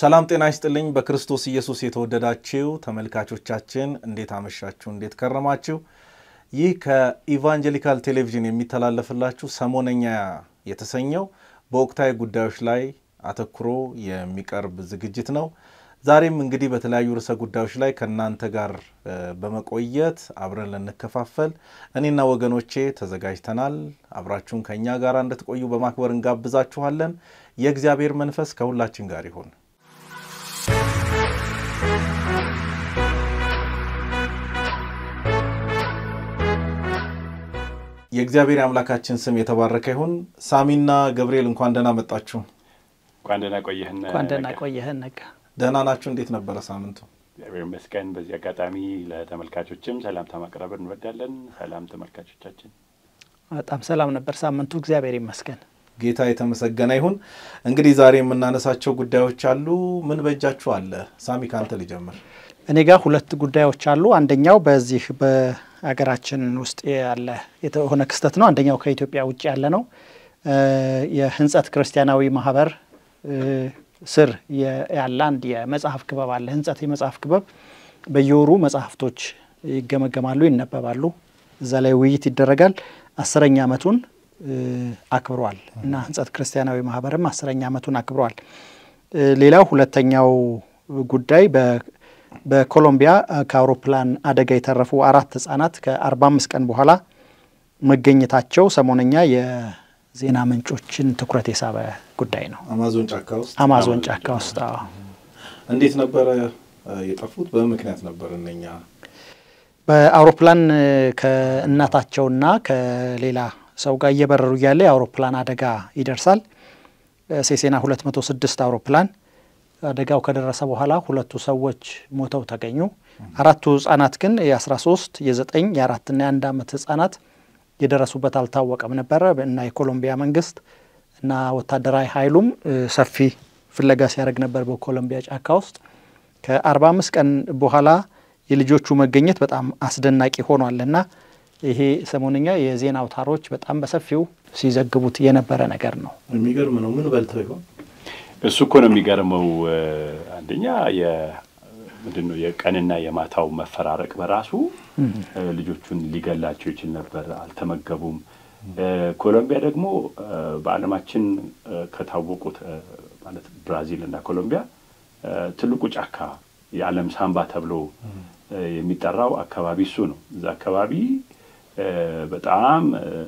ሰላም ጤና ይስጥልኝ። በክርስቶስ ኢየሱስ የተወደዳችሁ ተመልካቾቻችን እንዴት አመሻችሁ? እንዴት ከረማችሁ? ይህ ከኢቫንጀሊካል ቴሌቪዥን የሚተላለፍላችሁ ሰሞነኛ የተሰኘው በወቅታዊ ጉዳዮች ላይ አተኩሮ የሚቀርብ ዝግጅት ነው። ዛሬም እንግዲህ በተለያዩ ርዕሰ ጉዳዮች ላይ ከእናንተ ጋር በመቆየት አብረን ልንከፋፈል እኔና ወገኖቼ ተዘጋጅተናል። አብራችሁን ከእኛ ጋር እንድትቆዩ በማክበር እንጋብዛችኋለን። የእግዚአብሔር መንፈስ ከሁላችን ጋር ይሁን። የእግዚአብሔር አምላካችን ስም የተባረከ ይሁን። ሳሚና ገብርኤል እንኳን ደህና መጣችሁ። እንኳን ደህና ቆየህን። እንኳን ደህና ቆየህን። ነጋ ደህና ናችሁ? እንዴት ነበረ ሳምንቱ? እግዚአብሔር ይመስገን። በዚህ አጋጣሚ ለተመልካቾችም ሰላምታ ማቅረብ እንወዳለን። ሰላም ተመልካቾቻችን። በጣም ሰላም ነበር ሳምንቱ፣ እግዚአብሔር ይመስገን። ጌታ የተመሰገነ ይሁን። እንግዲህ ዛሬ የምናነሳቸው ጉዳዮች አሉ። ምን በእጃችሁ አለ? ሳሚ ከአንተ ሊጀምር። እኔ ጋር ሁለት ጉዳዮች አሉ። አንደኛው በዚህ በሀገራችን ውስጥ ያለ የሆነ ክስተት ነው። አንደኛው ከኢትዮጵያ ውጭ ያለ ነው። የህንጸት ክርስቲያናዊ ማህበር ስር ያለ አንድ የመጽሐፍ ክበብ አለ። ህንጸት የመጽሐፍ ክበብ በየወሩ መጽሐፍቶች ይገመገማሉ፣ ይነበባሉ። እዛ ላይ ውይይት ይደረጋል። አስረኛ ዓመቱን አክብሯል እና ህንጸት ክርስቲያናዊ ማህበርም አስረኛ ዓመቱን አክብሯል። ሌላው ሁለተኛው ጉዳይ በኮሎምቢያ ከአውሮፕላን አደጋ የተረፉ አራት ህጻናት ከአርባ አምስት ቀን በኋላ መገኘታቸው ሰሞነኛ የዜና ምንጮችን ትኩረት የሳበ ጉዳይ ነው። አማዞን ጫካ ውስጥ አማዞን ጫካ ውስጥ እንዴት ነበረ የጠፉት? በምክንያት ነበር እነኛ በአውሮፕላን ከእናታቸውና ከሌላ ሰው ጋር እየበረሩ እያለ የአውሮፕላን አደጋ ይደርሳል። ሴሴና 206 አውሮፕላን አደጋው ከደረሰ በኋላ ሁለቱ ሰዎች ሞተው ተገኙ። አራቱ ህጻናት ግን የ13 የ9 የ4ና የ1 ዓመት ህጻናት የደረሱበት አልታወቀም ነበረ እና የኮሎምቢያ መንግስት እና ወታደራዊ ኃይሉም ሰፊ ፍለጋ ሲያደርግ ነበር በኮሎምቢያ ጫካ ውስጥ። ከ45 ቀን በኋላ የልጆቹ መገኘት በጣም አስደናቂ ሆኗል እና ይሄ ሰሞንኛ የዜና አውታሮች በጣም በሰፊው ሲዘግቡት የነበረ ነገር ነው። የሚገርም ነው። ምን በልተው ይሆን? እሱ እኮ ነው የሚገርመው። አንደኛ ምንድን ነው የቀንና የማታው መፈራረቅ በራሱ ልጆቹን ሊገላቸው ይችል ነበር። አልተመገቡም። ኮሎምቢያ ደግሞ በዓለማችን ከታወቁት ማለት ብራዚል እና ኮሎምቢያ ትልቁ ጫካ የዓለም ሳምባ ተብሎ የሚጠራው አካባቢ እሱ ነው። እዛ አካባቢ በጣም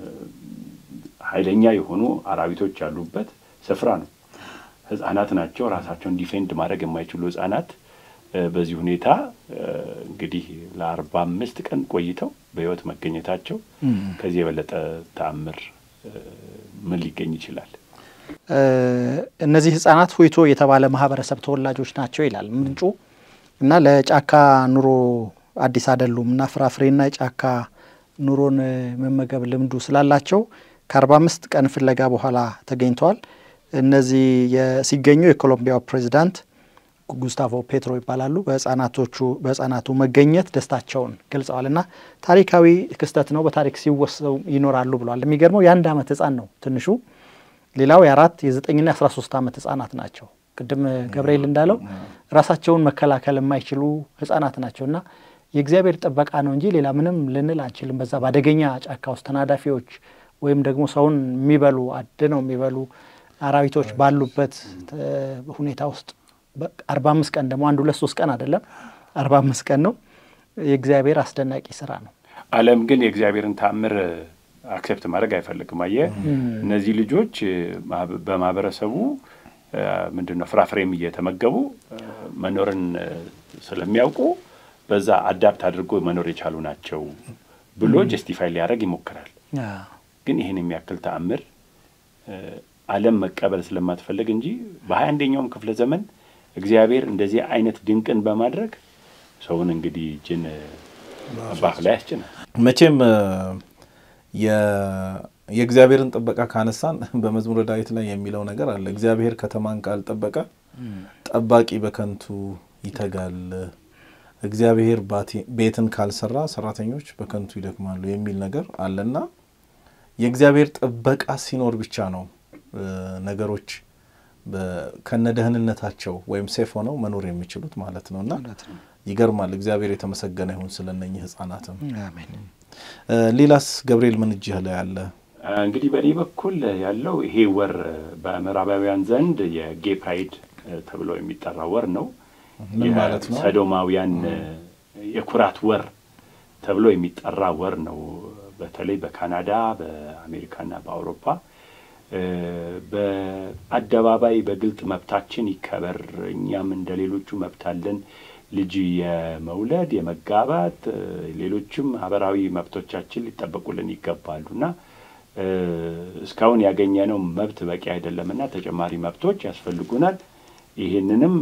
ኃይለኛ የሆኑ አራዊቶች ያሉበት ስፍራ ነው። ህጻናት ናቸው። ራሳቸውን ዲፌንድ ማድረግ የማይችሉ ህጻናት በዚህ ሁኔታ እንግዲህ ለአርባ አምስት ቀን ቆይተው በህይወት መገኘታቸው ከዚህ የበለጠ ተአምር ምን ሊገኝ ይችላል? እነዚህ ህጻናት ሁይቶ የተባለ ማህበረሰብ ተወላጆች ናቸው ይላል ምንጩ እና ለጫካ ኑሮ አዲስ አይደሉም እና ፍራፍሬና የጫካ ኑሮን መመገብ ልምዱ ስላላቸው ከአርባ አምስት ቀን ፍለጋ በኋላ ተገኝተዋል። እነዚህ ሲገኙ የኮሎምቢያው ፕሬዚዳንት ጉስታቮ ፔትሮ ይባላሉ። በህጻናቶቹ በህጻናቱ መገኘት ደስታቸውን ገልጸዋል እና ታሪካዊ ክስተት ነው፣ በታሪክ ሲወሰው ይኖራሉ ብለዋል። የሚገርመው የአንድ ዓመት ህጻን ነው ትንሹ። ሌላው የአራት የዘጠኝና የአስራ ሶስት ዓመት ህጻናት ናቸው። ቅድም ገብርኤል እንዳለው ራሳቸውን መከላከል የማይችሉ ህጻናት ናቸው እና የእግዚአብሔር ጥበቃ ነው እንጂ ሌላ ምንም ልንል አንችልም። በዛ በአደገኛ ጫካ ውስጥ ተናዳፊዎች ወይም ደግሞ ሰውን የሚበሉ አድነው የሚበሉ አራዊቶች ባሉበት ሁኔታ ውስጥ አርባ አምስት ቀን ደግሞ አንድ ሁለት ሶስት ቀን አይደለም አርባ አምስት ቀን ነው። የእግዚአብሔር አስደናቂ ስራ ነው። ዓለም ግን የእግዚአብሔርን ተአምር አክሴፕት ማድረግ አይፈልግም። አየህ እነዚህ ልጆች በማህበረሰቡ ምንድን ነው ፍራፍሬም እየተመገቡ መኖርን ስለሚያውቁ በዛ አዳፕት አድርጎ መኖር የቻሉ ናቸው ብሎ ጀስቲፋይ ሊያደርግ ይሞክራል። ግን ይህን የሚያክል ተአምር ዓለም መቀበል ስለማትፈልግ እንጂ በሀያ አንደኛውም ክፍለ ዘመን እግዚአብሔር እንደዚህ አይነት ድንቅን በማድረግ ሰውን እንግዲህ ጅን ባፍ ላይ ያስጭናል። መቼም የእግዚአብሔርን ጥበቃ ካነሳን በመዝሙረ ዳዊት ላይ የሚለው ነገር አለ። እግዚአብሔር ከተማን ካልጠበቀ ጠባቂ በከንቱ ይተጋል፣ እግዚአብሔር ቤትን ካልሰራ ሰራተኞች በከንቱ ይደክማሉ የሚል ነገር አለና የእግዚአብሔር ጥበቃ ሲኖር ብቻ ነው ነገሮች ከነ ደህንነታቸው ወይም ሴፍ ሆነው መኖር የሚችሉት ማለት ነው። እና ይገርማል። እግዚአብሔር የተመሰገነ ይሁን ስለነኚህ ህጻናትም። ሌላስ ገብርኤል ምን እጅህ ላይ አለ? እንግዲህ በእኔ በኩል ያለው ይሄ ወር በምዕራባውያን ዘንድ የጌ ፕራይድ ተብሎ የሚጠራ ወር ነው። ምን ማለት ነው? ሰዶማውያን የኩራት ወር ተብሎ የሚጠራ ወር ነው። በተለይ በካናዳ በአሜሪካና በአውሮፓ በአደባባይ በግልጥ መብታችን ይከበር፣ እኛም እንደ ሌሎቹ መብት አለን፣ ልጅ የመውለድ የመጋባት፣ ሌሎችም ማህበራዊ መብቶቻችን ሊጠበቁልን ይገባሉ እና እስካሁን ያገኘነው መብት በቂ አይደለምና ተጨማሪ መብቶች ያስፈልጉናል። ይህንንም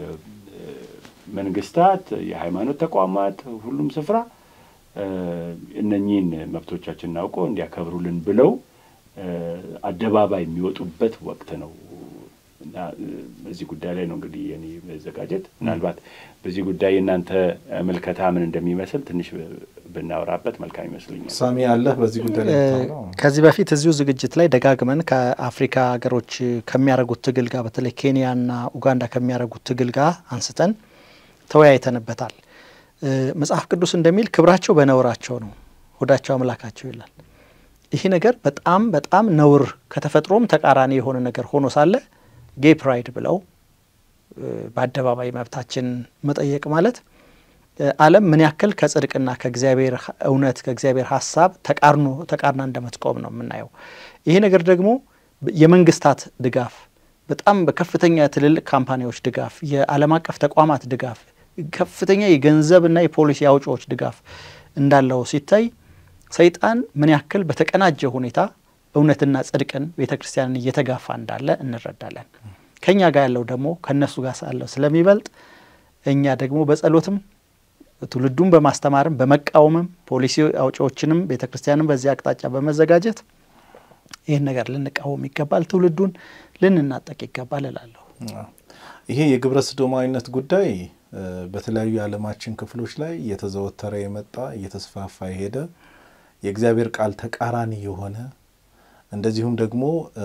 መንግስታት፣ የሃይማኖት ተቋማት፣ ሁሉም ስፍራ እነኚህን መብቶቻችንን አውቆ እንዲያከብሩልን ብለው አደባባይ የሚወጡበት ወቅት ነው እና በዚህ ጉዳይ ላይ ነው እንግዲህ የኔ መዘጋጀት። ምናልባት በዚህ ጉዳይ የእናንተ ምልከታ ምን እንደሚመስል ትንሽ ብናወራበት መልካም ይመስለኛል። ሳሚ አለህ በዚህ ጉዳይ ላይ ከዚህ በፊት እዚሁ ዝግጅት ላይ ደጋግመን ከአፍሪካ ሀገሮች ከሚያደርጉት ትግል ጋር በተለይ ኬንያና ኡጋንዳ ከሚያደርጉት ትግል ጋር አንስተን ተወያይተንበታል። መጽሐፍ ቅዱስ እንደሚል ክብራቸው በነውራቸው ነው፣ ሆዳቸው አምላካቸው ይላል። ይህ ነገር በጣም በጣም ነውር ከተፈጥሮም ተቃራኒ የሆነ ነገር ሆኖ ሳለ ጌይ ፕራይድ ብለው በአደባባይ መብታችን መጠየቅ ማለት ዓለም ምን ያክል ከጽድቅና ከእግዚአብሔር እውነት ከእግዚአብሔር ሀሳብ ተቃርኖ ተቃርና እንደምትቆም ነው የምናየው። ይሄ ነገር ደግሞ የመንግስታት ድጋፍ፣ በጣም በከፍተኛ ትልልቅ ካምፓኒዎች ድጋፍ፣ የዓለም አቀፍ ተቋማት ድጋፍ፣ ከፍተኛ የገንዘብና የፖሊሲ አውጪዎች ድጋፍ እንዳለው ሲታይ ሰይጣን ምን ያክል በተቀናጀ ሁኔታ እውነትና ጽድቅን ቤተ ክርስቲያንን እየተጋፋ እንዳለ እንረዳለን። ከእኛ ጋር ያለው ደግሞ ከእነሱ ጋር ሳለው ስለሚበልጥ እኛ ደግሞ በጸሎትም ትውልዱን በማስተማርም በመቃወምም ፖሊሲ አውጪዎችንም ቤተ ክርስቲያንም በዚህ አቅጣጫ በመዘጋጀት ይህን ነገር ልንቃወም ይገባል፣ ትውልዱን ልንናጠቅ ይገባል እላለሁ። ይሄ የግብረ ሰዶማዊነት ጉዳይ በተለያዩ የዓለማችን ክፍሎች ላይ እየተዘወተረ የመጣ እየተስፋፋ የሄደ የእግዚአብሔር ቃል ተቃራኒ የሆነ እንደዚሁም ደግሞ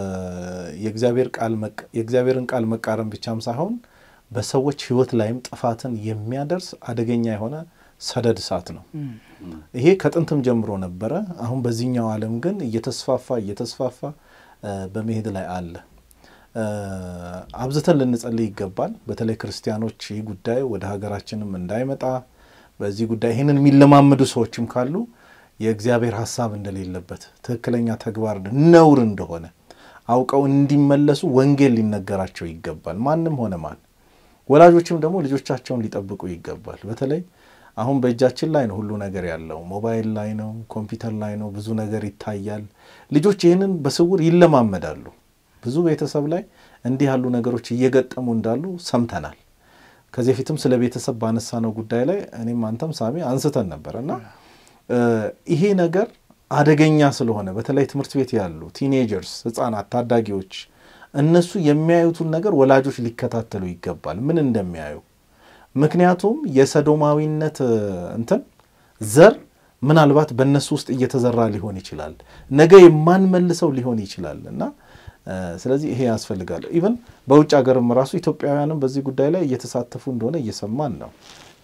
የእግዚአብሔርን ቃል መቃረን ብቻም ሳይሆን በሰዎች ሕይወት ላይም ጥፋትን የሚያደርስ አደገኛ የሆነ ሰደድ እሳት ነው። ይሄ ከጥንትም ጀምሮ ነበረ። አሁን በዚህኛው ዓለም ግን እየተስፋፋ እየተስፋፋ በመሄድ ላይ አለ። አብዝተን ልንጸልይ ይገባል። በተለይ ክርስቲያኖች ይህ ጉዳይ ወደ ሀገራችንም እንዳይመጣ በዚህ ጉዳይ ይህንን የሚለማመዱ ሰዎችም ካሉ የእግዚአብሔር ሀሳብ እንደሌለበት ትክክለኛ ተግባር ነውር እንደሆነ አውቀው እንዲመለሱ ወንጌል ሊነገራቸው ይገባል። ማንም ሆነ ማን ወላጆችም ደግሞ ልጆቻቸውን ሊጠብቁ ይገባል። በተለይ አሁን በእጃችን ላይ ነው ሁሉ ነገር ያለው፣ ሞባይል ላይ ነው፣ ኮምፒውተር ላይ ነው፣ ብዙ ነገር ይታያል። ልጆች ይህንን በስውር ይለማመዳሉ። ብዙ ቤተሰብ ላይ እንዲህ ያሉ ነገሮች እየገጠሙ እንዳሉ ሰምተናል። ከዚህ በፊትም ስለ ቤተሰብ ባነሳነው ጉዳይ ላይ እኔም አንተም ሳሚ አንስተን ነበር እና ይሄ ነገር አደገኛ ስለሆነ በተለይ ትምህርት ቤት ያሉ ቲኔጀርስ፣ ህጻናት፣ ታዳጊዎች እነሱ የሚያዩትን ነገር ወላጆች ሊከታተሉ ይገባል፣ ምን እንደሚያዩ። ምክንያቱም የሰዶማዊነት እንትን ዘር ምናልባት በእነሱ ውስጥ እየተዘራ ሊሆን ይችላል፣ ነገ የማንመልሰው ሊሆን ይችላል እና ስለዚህ ይሄ ያስፈልጋል። ኢቨን በውጭ ሀገርም ራሱ ኢትዮጵያውያንም በዚህ ጉዳይ ላይ እየተሳተፉ እንደሆነ እየሰማን ነው።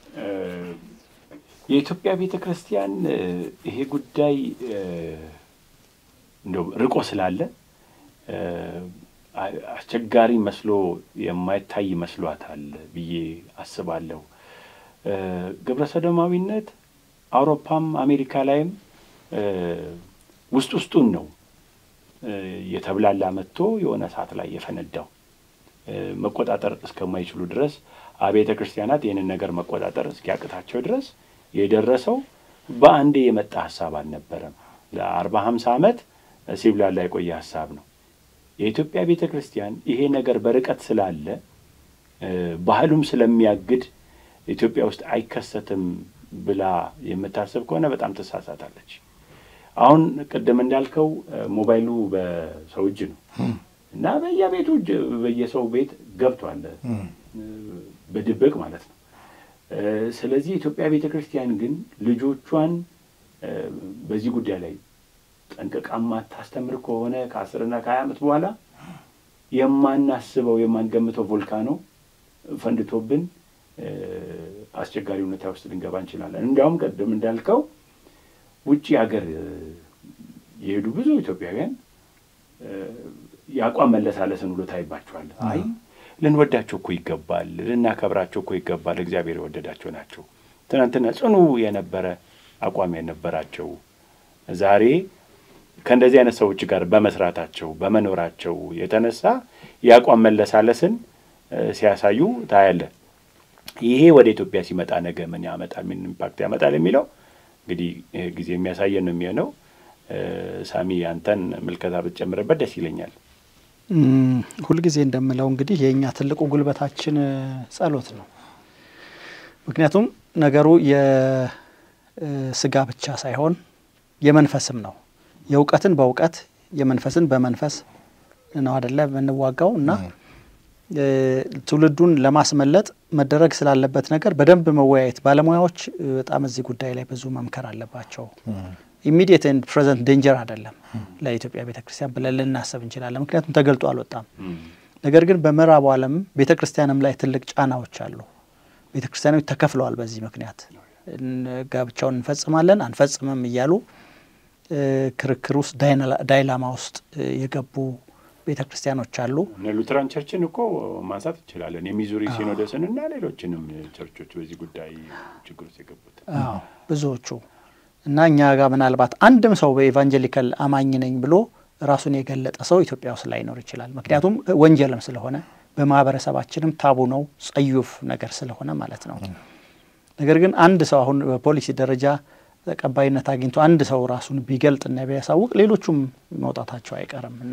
የኢትዮጵያ ቤተ ክርስቲያን ይሄ ጉዳይ እንደው ርቆ ስላለ አስቸጋሪ መስሎ የማይታይ መስሏታል ብዬ አስባለሁ። ግብረ ሰዶማዊነት አውሮፓም አሜሪካ ላይም ውስጥ ውስጡን ነው የተብላላ መጥቶ የሆነ ሰዓት ላይ የፈነዳው መቆጣጠር እስከማይችሉ ድረስ አብያተ ክርስቲያናት ይህንን ነገር መቆጣጠር እስኪያቅታቸው ድረስ የደረሰው በአንዴ የመጣ ሀሳብ አልነበረም። ለአርባ ሀምሳ ዓመት ሲብላላ የቆየ ሀሳብ ነው። የኢትዮጵያ ቤተ ክርስቲያን ይሄ ነገር በርቀት ስላለ ባህሉም ስለሚያግድ ኢትዮጵያ ውስጥ አይከሰትም ብላ የምታስብ ከሆነ በጣም ትሳሳታለች። አሁን ቅድም እንዳልከው ሞባይሉ በሰው እጅ ነው እና በየቤቱ በየሰው ቤት ገብቷል፣ በድብቅ ማለት ነው። ስለዚህ የኢትዮጵያ ቤተ ክርስቲያን ግን ልጆቿን በዚህ ጉዳይ ላይ ጠንቅቃ ማታስተምር ከሆነ ከአስርና ከሀያ ዓመት በኋላ የማናስበው የማንገምተው ቮልካኖ ፈንድቶብን አስቸጋሪ ሁኔታ ውስጥ ልንገባ እንችላለን። እንዲያውም ቀደም እንዳልከው ውጭ ሀገር የሄዱ ብዙ ኢትዮጵያውያን የአቋም መለሳለስን ውሎ ታይባቸዋል። አይ ልንወዳቸው እኮ ይገባል፣ ልናከብራቸው እኮ ይገባል። እግዚአብሔር የወደዳቸው ናቸው። ትናንትና ጽኑ የነበረ አቋም የነበራቸው ዛሬ ከእንደዚህ አይነት ሰዎች ጋር በመስራታቸው በመኖራቸው የተነሳ የአቋም መለሳለስን ሲያሳዩ ታያለን። ይሄ ወደ ኢትዮጵያ ሲመጣ ነገ ምን ያመጣል፣ ምን ኢምፓክት ያመጣል የሚለው እንግዲህ ጊዜ የሚያሳየን ነው የሚሆነው። ሳሚ አንተን ምልከታ ብትጨምርበት ደስ ይለኛል። ሁልጊዜ እንደምለው እንግዲህ የእኛ ትልቁ ጉልበታችን ጸሎት ነው። ምክንያቱም ነገሩ የስጋ ብቻ ሳይሆን የመንፈስም ነው። የእውቀትን በእውቀት የመንፈስን በመንፈስ ነው አደለ የምንዋጋው እና ትውልዱን ለማስመለጥ መደረግ ስላለበት ነገር በደንብ መወያየት፣ ባለሙያዎች በጣም እዚህ ጉዳይ ላይ ብዙ መምከር አለባቸው። ኢሚዲየት ኤንድ ፕሬዘንት ዴንጀር አይደለም ለኢትዮጵያ ቤተ ክርስቲያን ብለን ልናስብ እንችላለን። ምክንያቱም ተገልጦ አልወጣም። ነገር ግን በምዕራቡ ዓለም ቤተ ክርስቲያንም ላይ ትልቅ ጫናዎች አሉ። ቤተ ክርስቲያኖች ተከፍለዋል። በዚህ ምክንያት ጋብቻውን እንፈጽማለን አንፈጽምም እያሉ ክርክር ውስጥ ዳይላማ ውስጥ የገቡ ቤተ ክርስቲያኖች አሉ። እነ ሉትራን ቸርችን እኮ ማንሳት እንችላለን። የሚዙሪ ሲኖዶስን እና ሌሎችንም ቸርቾች በዚህ ጉዳይ ችግር ውስጥ የገቡት ብዙዎቹ እና እኛ ጋር ምናልባት አንድም ሰው በኤቫንጀሊካል አማኝ ነኝ ብሎ ራሱን የገለጠ ሰው ኢትዮጵያ ውስጥ ላይኖር ይችላል። ምክንያቱም ወንጀልም ስለሆነ በማህበረሰባችንም ታቡ ነው፣ ጸዩፍ ነገር ስለሆነ ማለት ነው። ነገር ግን አንድ ሰው አሁን በፖሊሲ ደረጃ ተቀባይነት አግኝቶ አንድ ሰው ራሱን ቢገልጥና ቢያሳውቅ ሌሎቹም መውጣታቸው አይቀርም እና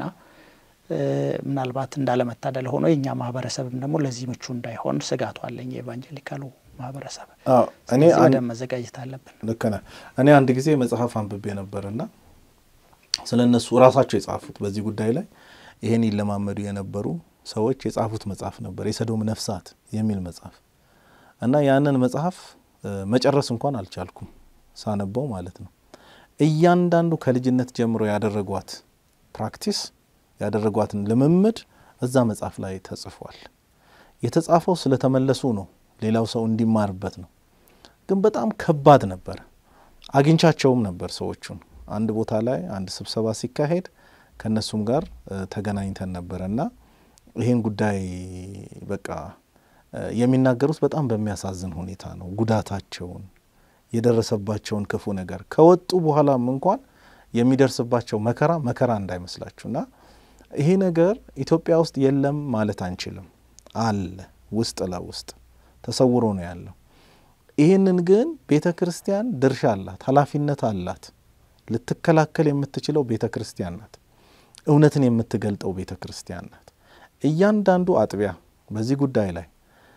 ምናልባት እንዳለመታደል ሆኖ የእኛ ማህበረሰብም ደግሞ ለዚህ ምቹ እንዳይሆን ስጋቱ አለኝ። የኤቫንጀሊካሉ ማህበረሰብ እኔ ወደ መዘጋጀት አለብን። ልክ ነህ። እኔ አንድ ጊዜ መጽሐፍ አንብቤ ነበርና ስለ እነሱ ራሳቸው የጻፉት በዚህ ጉዳይ ላይ ይሄን ይለማመዱ የነበሩ ሰዎች የጻፉት መጽሐፍ ነበር፣ የሰዶም ነፍሳት የሚል መጽሐፍ እና ያንን መጽሐፍ መጨረስ እንኳን አልቻልኩም ሳነበው ማለት ነው። እያንዳንዱ ከልጅነት ጀምሮ ያደረጓት ፕራክቲስ ያደረጓትን ልምምድ እዛ መጽሐፍ ላይ ተጽፏል። የተጻፈው ስለተመለሱ ነው፣ ሌላው ሰው እንዲማርበት ነው። ግን በጣም ከባድ ነበር። አግኝቻቸውም ነበር ሰዎቹን አንድ ቦታ ላይ አንድ ስብሰባ ሲካሄድ ከእነሱም ጋር ተገናኝተን ነበረ እና ይህን ጉዳይ በቃ የሚናገሩት በጣም በሚያሳዝን ሁኔታ ነው። ጉዳታቸውን የደረሰባቸውን ክፉ ነገር ከወጡ በኋላም እንኳን የሚደርስባቸው መከራ መከራ እንዳይመስላችሁ እና ይሄ ነገር ኢትዮጵያ ውስጥ የለም ማለት አንችልም። አለ፣ ውስጥ ለውስጥ ተሰውሮ ነው ያለው። ይህንን ግን ቤተ ክርስቲያን ድርሻ አላት፣ ኃላፊነት አላት። ልትከላከል የምትችለው ቤተ ክርስቲያን ናት። እውነትን የምትገልጠው ቤተ ክርስቲያን ናት። እያንዳንዱ አጥቢያ በዚህ ጉዳይ ላይ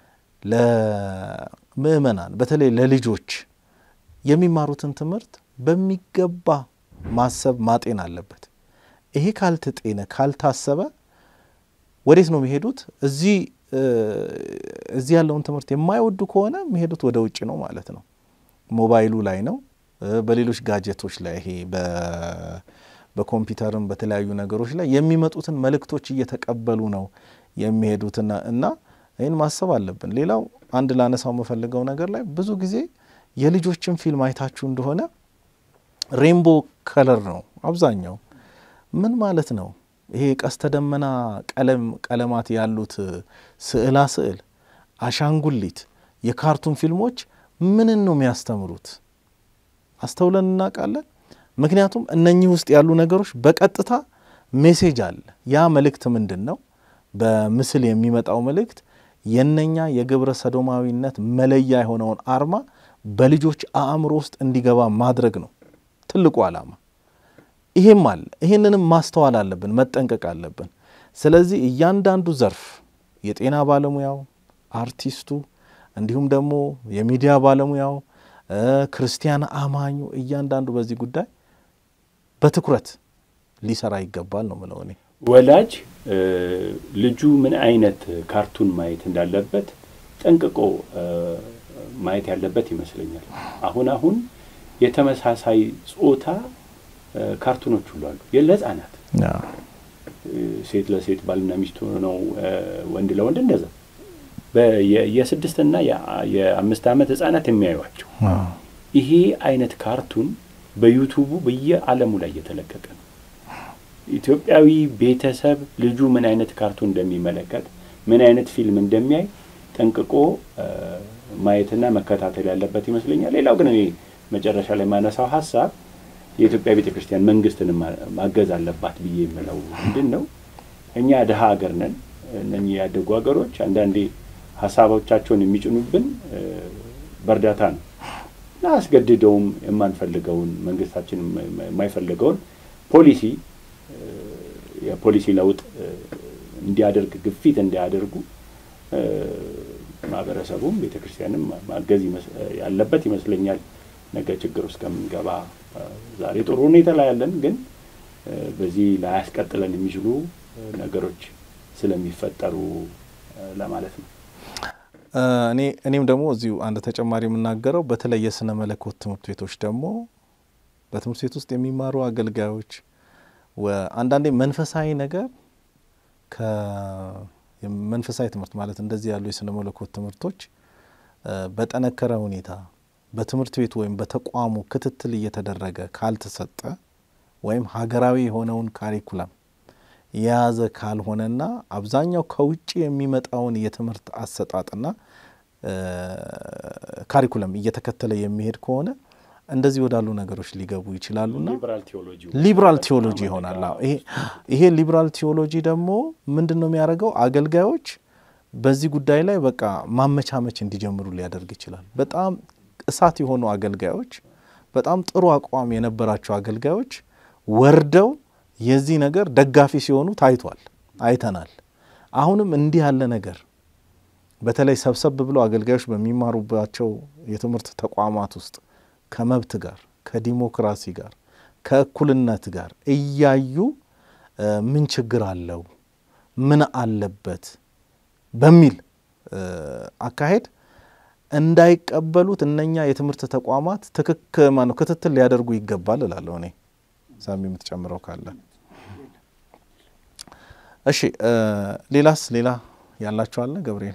ለምእመናን በተለይ ለልጆች የሚማሩትን ትምህርት በሚገባ ማሰብ ማጤን አለበት። ይሄ ካልተጤነ ካልታሰበ ወዴት ነው የሚሄዱት? እዚህ እዚህ ያለውን ትምህርት የማይወዱ ከሆነ የሚሄዱት ወደ ውጭ ነው ማለት ነው። ሞባይሉ ላይ ነው፣ በሌሎች ጋጀቶች ላይ ይሄ በኮምፒውተርም በተለያዩ ነገሮች ላይ የሚመጡትን መልእክቶች እየተቀበሉ ነው የሚሄዱትና እና ይህን ማሰብ አለብን። ሌላው አንድ ላነሳው የምፈልገው ነገር ላይ ብዙ ጊዜ የልጆችን ፊልም አይታችሁ እንደሆነ ሬንቦ ከለር ነው አብዛኛው። ምን ማለት ነው? ይሄ ቀስተ ደመና ቀለም ቀለማት ያሉት ስዕላ ስዕል፣ አሻንጉሊት፣ የካርቱን ፊልሞች ምንን ነው የሚያስተምሩት? አስተውለን እናውቃለን? ምክንያቱም እነኚህ ውስጥ ያሉ ነገሮች በቀጥታ ሜሴጅ አለ። ያ መልእክት ምንድን ነው? በምስል የሚመጣው መልእክት የነኛ የግብረ ሰዶማዊነት መለያ የሆነውን አርማ በልጆች አእምሮ ውስጥ እንዲገባ ማድረግ ነው ትልቁ ዓላማ። ይሄም አለ። ይሄንንም ማስተዋል አለብን፣ መጠንቀቅ አለብን። ስለዚህ እያንዳንዱ ዘርፍ የጤና ባለሙያው፣ አርቲስቱ፣ እንዲሁም ደግሞ የሚዲያ ባለሙያው፣ ክርስቲያን አማኙ እያንዳንዱ በዚህ ጉዳይ በትኩረት ሊሰራ ይገባል ነው ምለው እኔ። ወላጅ ልጁ ምን አይነት ካርቱን ማየት እንዳለበት ጠንቅቆ ማየት ያለበት ይመስለኛል። አሁን አሁን የተመሳሳይ ጾታ ካርቱኖች ሁሉ አሉ ለሕጻናት ሴት ለሴት ባልና ሚስት ሆነው ወንድ ለወንድ እንደዛ የስድስትና የአምስት ዓመት ህጻናት የሚያዩቸው ይሄ አይነት ካርቱን በዩቱቡ በየዓለሙ ላይ እየተለቀቀ ነው። ኢትዮጵያዊ ቤተሰብ ልጁ ምን አይነት ካርቱን እንደሚመለከት ምን አይነት ፊልም እንደሚያይ ጠንቅቆ ማየትና መከታተል ያለበት ይመስለኛል። ሌላው ግን እኔ መጨረሻ ላይ የማነሳው ሀሳብ የኢትዮጵያ ቤተ ክርስቲያን መንግስትን ማገዝ አለባት ብዬ የምለው ምንድን ነው፣ እኛ ድሀ ሀገር ነን። እነኚህ ያደጉ ሀገሮች አንዳንዴ ሀሳቦቻቸውን የሚጭኑብን በእርዳታ ነው እና አስገድደውም የማንፈልገውን መንግስታችን የማይፈልገውን ፖሊሲ የፖሊሲ ለውጥ እንዲያደርግ ግፊት እንዲያደርጉ ማህበረሰቡም ቤተ ክርስቲያንም ማገዝ ያለበት ይመስለኛል። ነገ ችግር ውስጥ ከምንገባ ዛሬ ጥሩ ሁኔታ ላይ ያለን፣ ግን በዚህ ላያስቀጥለን የሚችሉ ነገሮች ስለሚፈጠሩ ለማለት ነው። እኔ እኔም ደግሞ እዚሁ አንድ ተጨማሪ የምናገረው በተለይ የስነ መለኮት ትምህርት ቤቶች ደግሞ በትምህርት ቤት ውስጥ የሚማሩ አገልጋዮች አንዳንዴ መንፈሳዊ ነገር ከመንፈሳዊ ትምህርት ማለት እንደዚህ ያሉ የስነ መለኮት ትምህርቶች በጠነከረ ሁኔታ በትምህርት ቤቱ ወይም በተቋሙ ክትትል እየተደረገ ካልተሰጠ ወይም ሀገራዊ የሆነውን ካሪኩለም የያዘ ካልሆነና አብዛኛው ከውጭ የሚመጣውን የትምህርት አሰጣጥና ካሪኩለም እየተከተለ የሚሄድ ከሆነ እንደዚህ ወዳሉ ነገሮች ሊገቡ ይችላሉና ሊብራል ቴዎሎጂ ይሆናል። ይሄ ሊብራል ቴዎሎጂ ደግሞ ምንድን ነው የሚያደርገው? አገልጋዮች በዚህ ጉዳይ ላይ በቃ ማመቻመች እንዲጀምሩ ሊያደርግ ይችላል። በጣም እሳት የሆኑ አገልጋዮች፣ በጣም ጥሩ አቋም የነበራቸው አገልጋዮች ወርደው የዚህ ነገር ደጋፊ ሲሆኑ ታይቷል፣ አይተናል። አሁንም እንዲህ ያለ ነገር በተለይ ሰብሰብ ብለው አገልጋዮች በሚማሩባቸው የትምህርት ተቋማት ውስጥ ከመብት ጋር ከዲሞክራሲ ጋር ከእኩልነት ጋር እያዩ ምን ችግር አለው ምን አለበት በሚል አካሄድ እንዳይቀበሉት እነኛ የትምህርት ተቋማት ትክክ ማነው ክትትል ሊያደርጉ ይገባል እላለሁ እኔ። ሳሚ የምትጨምረው ካለ እሺ። ሌላስ ሌላ ያላችሁ አለ ገብርኤል?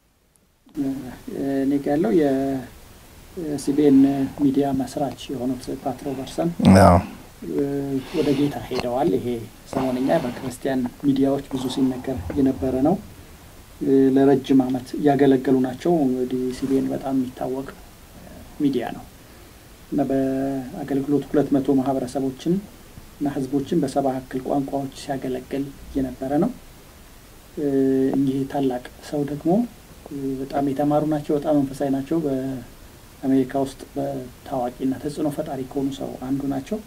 እኔ ጋ ያለው የሲቢኤን ሚዲያ መስራች የሆኑት ፓት ሮበርሰን ወደ ጌታ ሄደዋል። ይሄ ሰሞነኛ በክርስቲያን ሚዲያዎች ብዙ ሲነገር የነበረ ነው። ለረጅም ዓመት እያገለገሉ ናቸው። እንግዲህ ሲቢኤን በጣም የሚታወቅ ሚዲያ ነው እና በአገልግሎት ሁለት መቶ ማህበረሰቦችን እና ህዝቦችን በሰባ ያክል ቋንቋዎች ሲያገለግል የነበረ ነው። እኚህ ታላቅ ሰው ደግሞ በጣም የተማሩ ናቸው። በጣም መንፈሳዊ ናቸው። በአሜሪካ ውስጥ በታዋቂና ተጽዕኖ ፈጣሪ ከሆኑ ሰው አንዱ ናቸው።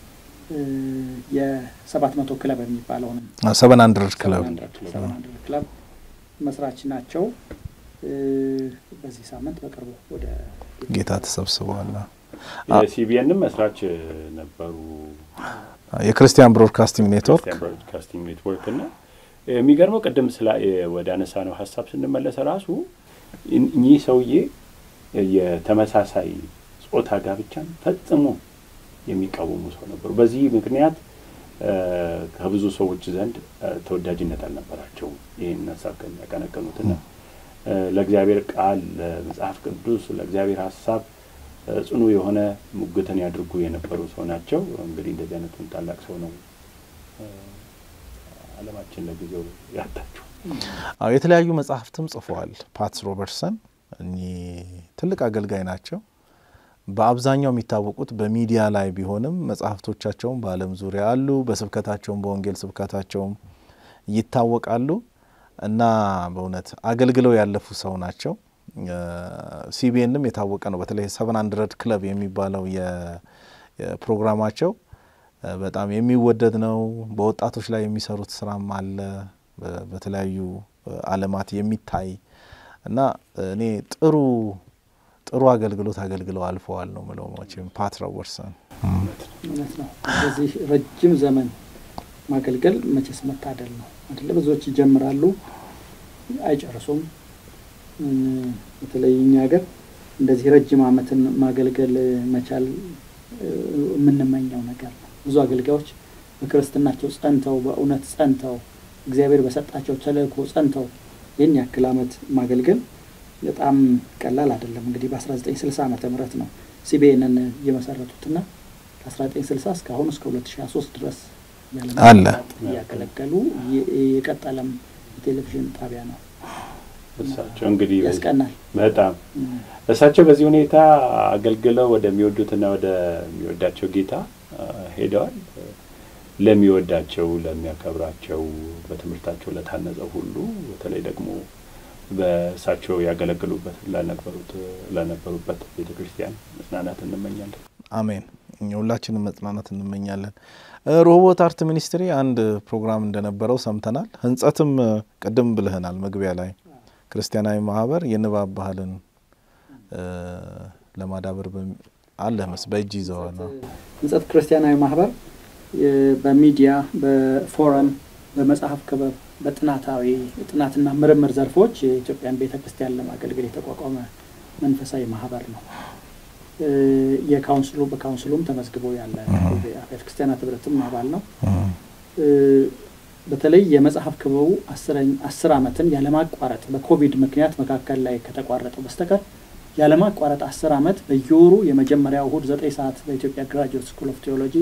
የሰባት መቶ ክለብ የሚባለውንም ሰቨን አንድረድ ክለብ ሰቨን አንድረድ ክለብ መስራች ናቸው። በዚህ ሳምንት በቅርቡ ወደ ጌታ ተሰብስበዋል። የሲቢኤንም መስራች ነበሩ። የክርስቲያን ብሮድካስቲንግ ኔትወርክ ብሮድካስቲንግ ኔትወርክ እና የሚገርመው ቅድም ስላ ወደ አነሳ ነው ሀሳብ ስንመለስ ራሱ እኚህ ሰውዬ የተመሳሳይ ጾታ ጋብቻን ፈጽሞ የሚቃወሙ ሰው ነበሩ። በዚህ ምክንያት ከብዙ ሰዎች ዘንድ ተወዳጅነት አልነበራቸውም። ይህን ሀሳብ ከሚያቀነቅኑትና ለእግዚአብሔር ቃል፣ ለመጽሐፍ ቅዱስ፣ ለእግዚአብሔር ሀሳብ ጽኑ የሆነ ሙግትን ያድርጉ የነበሩ ሰው ናቸው። እንግዲህ እንደዚህ አይነቱን ታላቅ ሰው ነው ዓለማችን ለጊዜው ያጣችው። አዎ የተለያዩ መጽሐፍትም ጽፈዋል። ፓትስ ሮበርትሰን እኚህ ትልቅ አገልጋይ ናቸው። በአብዛኛው የሚታወቁት በሚዲያ ላይ ቢሆንም መጽሐፍቶቻቸውም በዓለም ዙሪያ አሉ። በስብከታቸውም በወንጌል ስብከታቸውም ይታወቃሉ እና በእውነት አገልግለው ያለፉ ሰው ናቸው። ሲቢኤንም የታወቀ ነው። በተለይ ሰቨን አንድረድ ክለብ የሚባለው የፕሮግራማቸው በጣም የሚወደድ ነው። በወጣቶች ላይ የሚሰሩት ስራም አለ በተለያዩ ዓለማት የሚታይ እና እኔ ጥሩ ጥሩ አገልግሎት አገልግለው አልፈዋል ነው ምለው። መቼም ፓት ሮበርትሰን እውነት ነው። በዚህ ረጅም ዘመን ማገልገል መቼስ መታደል ነው አይደለ? ብዙዎች ይጀምራሉ አይጨርሱም። በተለይ እኛ ሀገር እንደዚህ ረጅም ዓመትን ማገልገል መቻል የምንመኘው ነገር ነው። ብዙ አገልጋዮች በክርስትናቸው ጸንተው በእውነት ጸንተው እግዚአብሔር በሰጣቸው ተልእኮ ጸንተው ይህን ያክል ዓመት ማገልገል በጣም ቀላል አይደለም። እንግዲህ በ1960 ዓመተ ምህረት ነው ሲቢኤንን የመሰረቱትና ከ1960 እስካሁን እስከ 2023 ድረስ አለ እያገለገሉ የቀጠለም የቴሌቪዥን ጣቢያ ነው። እሳቸው እንግዲህ ያስቀናል በጣም እሳቸው በዚህ ሁኔታ አገልግለው ወደሚወዱትና ወደሚወዳቸው ጌታ ሄደዋል። ለሚወዳቸው ለሚያከብራቸው፣ በትምህርታቸው ለታነጸው ሁሉ በተለይ ደግሞ በእሳቸው ያገለግሉበት ለነበሩት ለነበሩበት ቤተ ክርስቲያን መጽናናት እንመኛለን። አሜን። እኛ ሁላችንም መጽናናት እንመኛለን። ሮሆቦት አርት ሚኒስትሪ አንድ ፕሮግራም እንደነበረው ሰምተናል። ህንጸትም ቅድም ብልህናል መግቢያ ላይ ክርስቲያናዊ ማህበር የንባብ ባህልን ለማዳበር አለ መስ በእጅ ይዘዋል። ህንጸት ክርስቲያናዊ ማህበር በሚዲያ በፎረም በመጽሐፍ ክበብ በጥናታዊ ጥናትና ምርምር ዘርፎች የኢትዮጵያን ቤተ ክርስቲያን ለማገልገል የተቋቋመ መንፈሳዊ ማህበር ነው። የካውንስሉ በካውንስሉም ተመዝግቦ ያለ አብያተ ክርስቲያናት ህብረትም አባል ነው። በተለይ የመጽሐፍ ክበቡ አስር ዓመትን ያለማቋረጥ በኮቪድ ምክንያት መካከል ላይ ከተቋረጠው በስተቀር ያለማቋረጥ አስር ዓመት በየወሩ የመጀመሪያው እሁድ ዘጠኝ ሰዓት በኢትዮጵያ ግራጁዌት ስኩል ኦፍ ቴዎሎጂ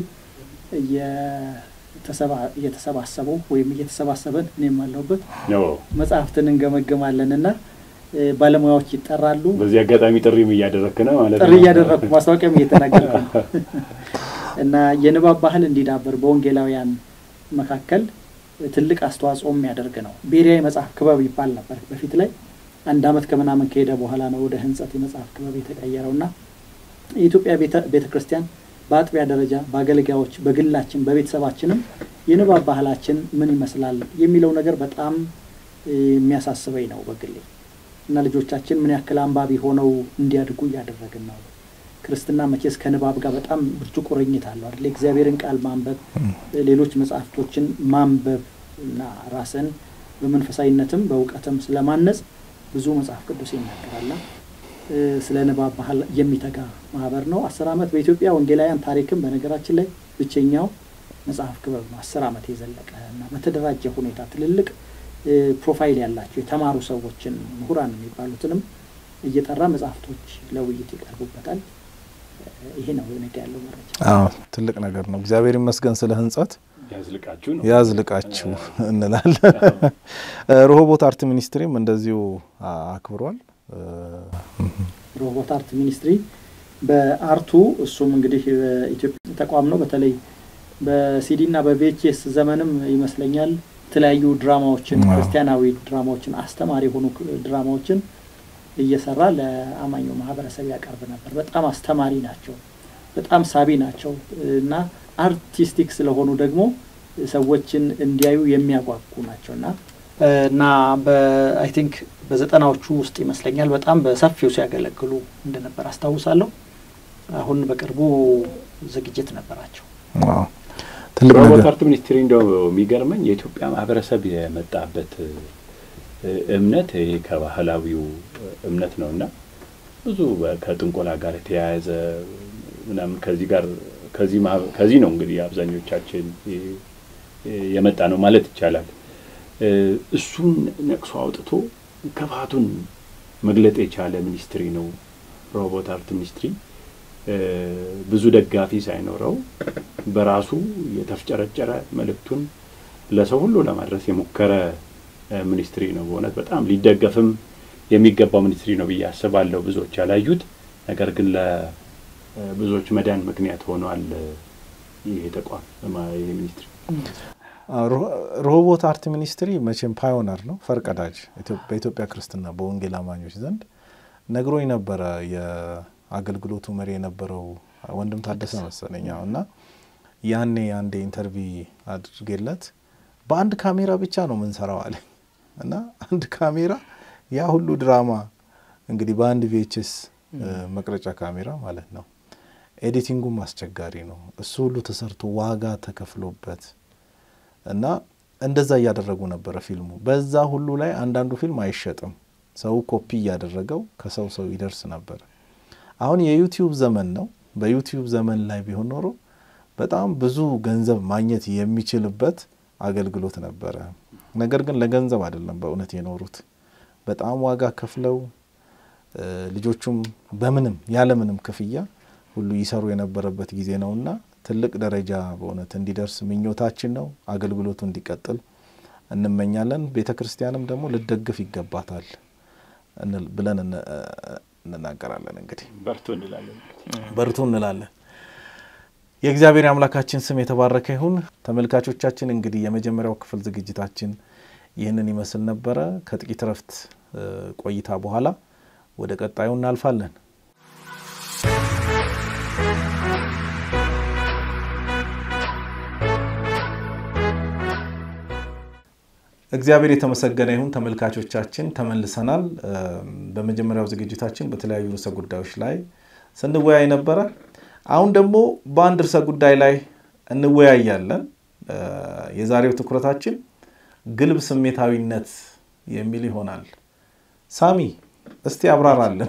እየተሰባሰቡ ወይም እየተሰባሰበን እኔም አለሁበት መጽሐፍትን እንገመግማለን እና ባለሙያዎች ይጠራሉ። በዚህ አጋጣሚ ጥሪም እያደረክ ነው ማለት ነው። ጥሪ እያደረግኩ ማስታወቂያም እየተናገርኩ ነው እና የንባብ ባህል እንዲዳበር በወንጌላውያን መካከል ትልቅ አስተዋጽኦ የሚያደርግ ነው። ብሔራዊ መጽሐፍ ክበብ ይባል ነበር በፊት ላይ። አንድ ዓመት ከምናምን ከሄደ በኋላ ነው ወደ ህንጸት የመጽሐፍ ክበብ የተቀየረው እና የኢትዮጵያ ቤተ ክርስቲያን በአጥቢያ ደረጃ በአገልጋዮች፣ በግላችን፣ በቤተሰባችንም የንባብ ባህላችን ምን ይመስላል የሚለው ነገር በጣም የሚያሳስበኝ ነው በግሌ እና ልጆቻችን ምን ያክል አንባቢ ሆነው እንዲያድጉ እያደረግን ነው። ክርስትና መቼስ ከንባብ ጋር በጣም ብርቱ ቁርኝት አለው አይደል? እግዚአብሔርን ቃል ማንበብ፣ ሌሎች መጽሐፍቶችን ማንበብ እና ራስን በመንፈሳዊነትም በእውቀትም ስለማነጽ ብዙ መጽሐፍ ቅዱስ ይናገራልና ስለ ንባብ ባህል የሚተጋ ማህበር ነው። አስር ዓመት በኢትዮጵያ ወንጌላውያን ታሪክም በነገራችን ላይ ብቸኛው መጽሐፍ ክበብ ነው። አስር ዓመት የዘለቀ እና በተደራጀ ሁኔታ ትልልቅ ፕሮፋይል ያላቸው የተማሩ ሰዎችን ምሁራን የሚባሉትንም እየጠራ መጽሐፍቶች ለውይይት ይቀርቡበታል። ይሄ ነው ነገ ያለው መረጃ። አዎ ትልቅ ነገር ነው። እግዚአብሔር ይመስገን ስለ ህንጸት ያዝልቃችሁ ነው ያዝልቃችሁ እንላለን። ሮሆቦት አርት ሚኒስትሪም እንደዚሁ አክብሯል። ሮሆቦት አርት ሚኒስትሪ በአርቱ እሱም እንግዲህ በኢትዮጵያ ተቋም ነው። በተለይ በሲዲ እና በቪኤችኤስ ዘመንም ይመስለኛል የተለያዩ ድራማዎችን ክርስቲያናዊ ድራማዎችን አስተማሪ የሆኑ ድራማዎችን እየሰራ ለአማኙ ማህበረሰብ ያቀርብ ነበር። በጣም አስተማሪ ናቸው፣ በጣም ሳቢ ናቸው እና አርቲስቲክ ስለሆኑ ደግሞ ሰዎችን እንዲያዩ የሚያጓጉ ናቸው እና እና በአይ ቲንክ በዘጠናዎቹ ውስጥ ይመስለኛል በጣም በሰፊው ሲያገለግሉ እንደነበር አስታውሳለሁ። አሁን በቅርቡ ዝግጅት ነበራቸው። ትልቅ ሮቦት ነገር አርት ሚኒስትሪ እንደው የሚገርመኝ የኢትዮጵያ ማህበረሰብ የመጣበት እምነት ይሄ ከባህላዊው እምነት ነው እና ብዙ ከጥንቆላ ጋር የተያያዘ ምናምን ከዚህ ጋር ከዚህ ከዚህ ነው እንግዲህ አብዛኞቻችን የመጣ ነው ማለት ይቻላል። እሱን ነቅሶ አውጥቶ ክፋቱን መግለጥ የቻለ ሚኒስትሪ ነው ሮቦት አርት ሚኒስትሪ። ብዙ ደጋፊ ሳይኖረው በራሱ የተፍጨረጨረ መልእክቱን ለሰው ሁሉ ለማድረስ የሞከረ ሚኒስትሪ ነው። በእውነት በጣም ሊደገፍም የሚገባው ሚኒስትሪ ነው ብዬ አስባለሁ። ብዙዎች ያላዩት ነገር ግን ለብዙዎች መዳን ምክንያት ሆኗል። ይህ ተቋም ይህ ሚኒስትሪ ሮሆቦት አርት ሚኒስትሪ መቼም ፓዮነር ነው፣ ፈርቀዳጅ በኢትዮጵያ ክርስትና በወንጌል አማኞች ዘንድ ነግሮኝ ነበረ። የአገልግሎቱ መሪ የነበረው ወንድም ታደሰ መሰለኝ እና ያኔ አንዴ ኢንተርቪ አድርጌለት በአንድ ካሜራ ብቻ ነው ምንሰራው አለ እና አንድ ካሜራ ያ ሁሉ ድራማ እንግዲህ በአንድ ቪኤችኤስ መቅረጫ ካሜራ ማለት ነው። ኤዲቲንጉም አስቸጋሪ ነው። እሱ ሁሉ ተሰርቶ ዋጋ ተከፍሎበት እና እንደዛ እያደረጉ ነበረ ፊልሙ። በዛ ሁሉ ላይ አንዳንዱ ፊልም አይሸጥም። ሰው ኮፒ እያደረገው ከሰው ሰው ይደርስ ነበር። አሁን የዩቲዩብ ዘመን ነው። በዩቲዩብ ዘመን ላይ ቢሆን ኖሮ በጣም ብዙ ገንዘብ ማግኘት የሚችልበት አገልግሎት ነበረ። ነገር ግን ለገንዘብ አይደለም በእውነት የኖሩት በጣም ዋጋ ከፍለው ልጆቹም በምንም ያለምንም ክፍያ ሁሉ ይሰሩ የነበረበት ጊዜ ነውና ትልቅ ደረጃ በእውነት እንዲደርስ ምኞታችን ነው። አገልግሎቱ እንዲቀጥል እንመኛለን። ቤተ ክርስቲያንም ደግሞ ልደግፍ ይገባታል ብለን እንናገራለን። እንግዲህ በርቱ እንላለን። በርቱ እንላለን። የእግዚአብሔር አምላካችን ስም የተባረከ ይሁን። ተመልካቾቻችን እንግዲህ የመጀመሪያው ክፍል ዝግጅታችን ይህንን ይመስል ነበረ። ከጥቂት እረፍት ቆይታ በኋላ ወደ ቀጣዩ እናልፋለን። እግዚአብሔር የተመሰገነ ይሁን። ተመልካቾቻችን ተመልሰናል። በመጀመሪያው ዝግጅታችን በተለያዩ ርዕሰ ጉዳዮች ላይ ስንወያይ ነበረ። አሁን ደግሞ በአንድ ርዕሰ ጉዳይ ላይ እንወያያለን። የዛሬው ትኩረታችን ግልብ ስሜታዊነት የሚል ይሆናል። ሳሚ እስቲ አብራራለን።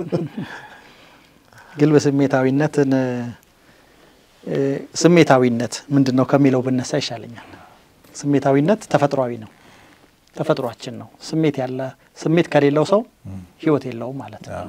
ግልብ ስሜታዊነትን ስሜታዊነት ምንድን ነው ከሚለው ብነሳ ይሻለኛል። ስሜታዊነት ተፈጥሯዊ ነው፣ ተፈጥሯችን ነው። ስሜት ያለ ስሜት ከሌለው ሰው ሕይወት የለውም ማለት ነው።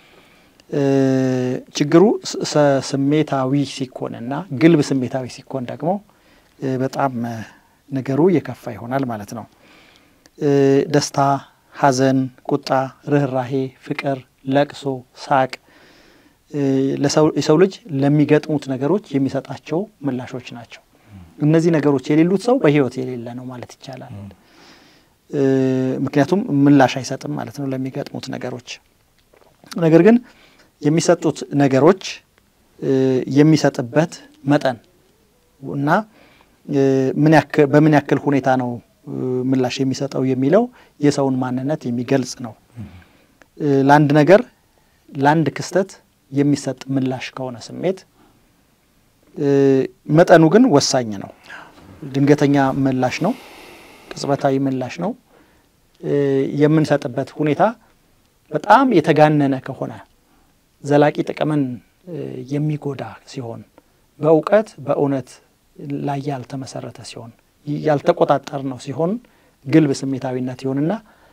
ችግሩ ስሜታዊ ሲኮን እና ግልብ ስሜታዊ ሲኮን ደግሞ በጣም ነገሩ የከፋ ይሆናል ማለት ነው። ደስታ፣ ሐዘን፣ ቁጣ፣ ርኅራሄ፣ ፍቅር፣ ለቅሶ፣ ሳቅ የሰው ልጅ ለሚገጥሙት ነገሮች የሚሰጣቸው ምላሾች ናቸው። እነዚህ ነገሮች የሌሉት ሰው በሕይወት የሌለ ነው ማለት ይቻላል። ምክንያቱም ምላሽ አይሰጥም ማለት ነው ለሚገጥሙት ነገሮች። ነገር ግን የሚሰጡት ነገሮች የሚሰጥበት መጠን እና በምን ያክል ሁኔታ ነው ምላሽ የሚሰጠው የሚለው የሰውን ማንነት የሚገልጽ ነው። ለአንድ ነገር ለአንድ ክስተት የሚሰጥ ምላሽ ከሆነ ስሜት መጠኑ ግን ወሳኝ ነው። ድንገተኛ ምላሽ ነው፣ ቅጽበታዊ ምላሽ ነው። የምንሰጥበት ሁኔታ በጣም የተጋነነ ከሆነ ዘላቂ ጥቅምን የሚጎዳ ሲሆን፣ በእውቀት በእውነት ላይ ያልተመሰረተ ሲሆን፣ ያልተቆጣጠር ነው ሲሆን ግልብ ስሜታዊነት ይሆንና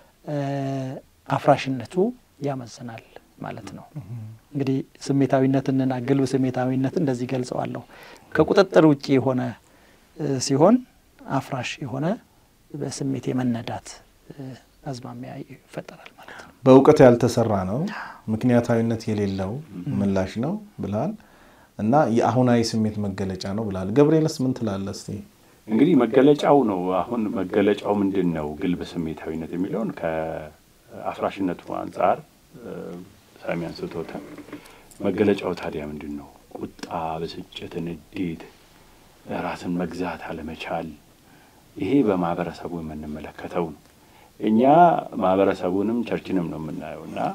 አፍራሽነቱ ያመዝናል ማለት ነው። እንግዲህ ስሜታዊነትንና ግልብ ስሜታዊነት እንደዚህ ገልጸዋለሁ። ከቁጥጥር ውጭ የሆነ ሲሆን አፍራሽ የሆነ በስሜት የመነዳት አዝማሚያ ይፈጠራል ማለት ነው። በእውቀት ያልተሰራ ነው፣ ምክንያታዊነት የሌለው ምላሽ ነው ብልሃል እና የአሁናዊ ስሜት መገለጫ ነው ብልሃል። ገብርኤልስ ምን ትላለህ እስቲ? እንግዲህ መገለጫው ነው። አሁን መገለጫው ምንድን ነው? ግልብ ስሜታዊነት የሚለውን ከአፍራሽነቱ አንጻር ሳሚ አንስቶታል። መገለጫው ታዲያ ምንድን ነው? ቁጣ፣ ብስጭት፣ ንዴት፣ ራስን መግዛት አለመቻል፣ ይሄ በማህበረሰቡ የምንመለከተው ነው። እኛ ማህበረሰቡንም ቸርችንም ነው የምናየው እና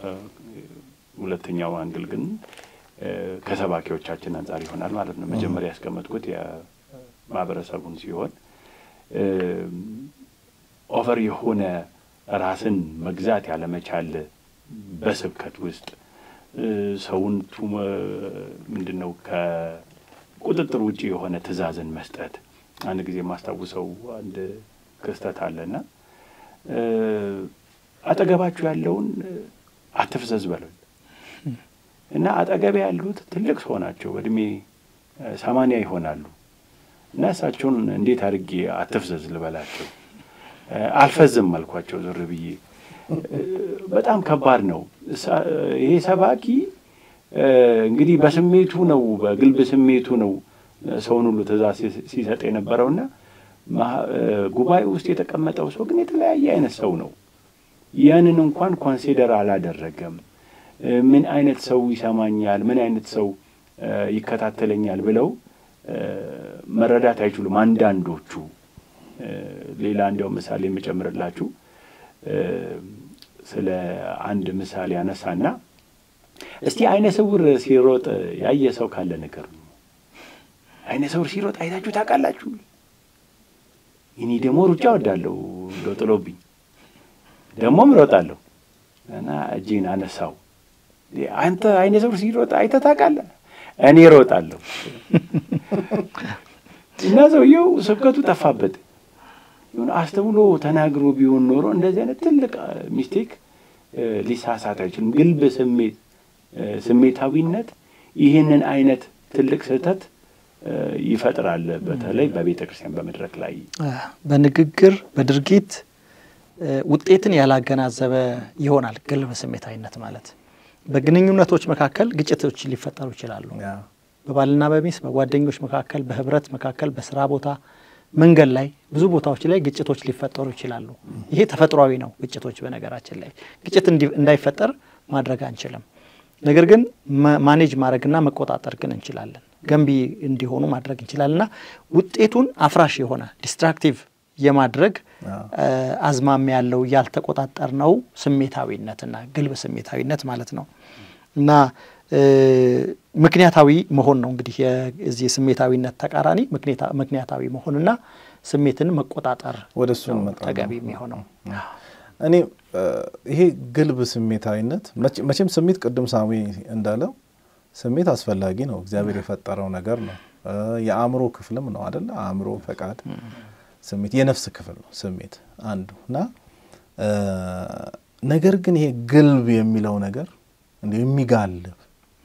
ሁለተኛው አንግል ግን ከሰባኪዎቻችን አንጻር ይሆናል ማለት ነው። መጀመሪያ ያስቀመጥኩት የማህበረሰቡን ሲሆን ኦቨር የሆነ ራስን መግዛት ያለመቻል በስብከት ውስጥ ሰውን ምንድን ነው ከቁጥጥር ውጭ የሆነ ትዕዛዝን መስጠት። አንድ ጊዜ የማስታውሰው አንድ ክስተት አለና አጠገባችሁ ያለውን አትፍዘዝ በለው እና አጠገቤ ያሉት ትልቅ ሰው ናቸው፣ በእድሜ ሰማንያ ይሆናሉ እና እሳቸውን እንዴት አድርጌ አትፍዘዝ ልበላቸው? አልፈዝም አልኳቸው ዞር ብዬ። በጣም ከባድ ነው። ይሄ ሰባኪ እንግዲህ በስሜቱ ነው፣ በግልብ ስሜቱ ነው ሰውን ሁሉ ትእዛዝ ሲሰጥ የነበረውና ጉባኤ ውስጥ የተቀመጠው ሰው ግን የተለያየ አይነት ሰው ነው። ያንን እንኳን ኮንሲደር አላደረገም። ምን አይነት ሰው ይሰማኛል፣ ምን አይነት ሰው ይከታተለኛል ብለው መረዳት አይችሉም አንዳንዶቹ። ሌላ እንዲያው ምሳሌ የምጨምርላችሁ ስለ አንድ ምሳሌ አነሳና እስቲ አይነ ስውር ሲሮጥ ያየ ሰው ካለ ነገር ነው። አይነ ስውር ሲሮጥ አይታችሁ ታውቃላችሁ? እኔ ደግሞ ሩጫ ወዳለሁ እንደው ጥሎብኝ ደግሞም እሮጣለሁ እና እጄን አነሳው። አንተ አይነ ስውር ሲሮጥ አይተህ ታውቃለህ? እኔ እሮጣለሁ እና ሰውየው ስብከቱ ጠፋበት። ይሁን አስተውሎ ተናግሮ ቢሆን ኖሮ እንደዚህ አይነት ትልቅ ሚስቴክ ሊሳሳት አይችልም። ግልብ ስሜት ስሜታዊነት ይህንን አይነት ትልቅ ስህተት ይፈጥራል። በተለይ በቤተ ክርስቲያን በመድረክ ላይ በንግግር በድርጊት ውጤትን ያላገናዘበ ይሆናል። ግልብ ስሜታዊነት ማለት በግንኙነቶች መካከል ግጭቶች ሊፈጠሩ ይችላሉ። በባልና በሚስት በጓደኞች መካከል፣ በህብረት መካከል፣ በስራ ቦታ፣ መንገድ ላይ ብዙ ቦታዎች ላይ ግጭቶች ሊፈጠሩ ይችላሉ። ይሄ ተፈጥሯዊ ነው። ግጭቶች በነገራችን ላይ ግጭት እንዳይፈጠር ማድረግ አንችልም። ነገር ግን ማኔጅ ማድረግና መቆጣጠር ግን እንችላለን። ገንቢ እንዲሆኑ ማድረግ እንችላለን እና ውጤቱን አፍራሽ የሆነ ዲስትራክቲቭ የማድረግ አዝማሚያ ያለው ያልተቆጣጠር ነው ስሜታዊነትና ግልብ ስሜታዊነት ማለት ነው እና ምክንያታዊ መሆን ነው እንግዲህ የዚህ ስሜታዊነት ተቃራኒ ምክንያታዊ መሆንና ስሜትን መቆጣጠር ወደ እሱ ተገቢ የሚሆነው እኔ ይሄ ግልብ ስሜታዊነት መቼም ስሜት ቅድም ሳሚ እንዳለው ስሜት አስፈላጊ ነው። እግዚአብሔር የፈጠረው ነገር ነው። የአእምሮ ክፍልም ነው አደለ? አእምሮ፣ ፈቃድ፣ ስሜት የነፍስ ክፍል ነው ስሜት አንዱ እና ነገር ግን ይሄ ግልብ የሚለው ነገር እንዲ የሚጋልብ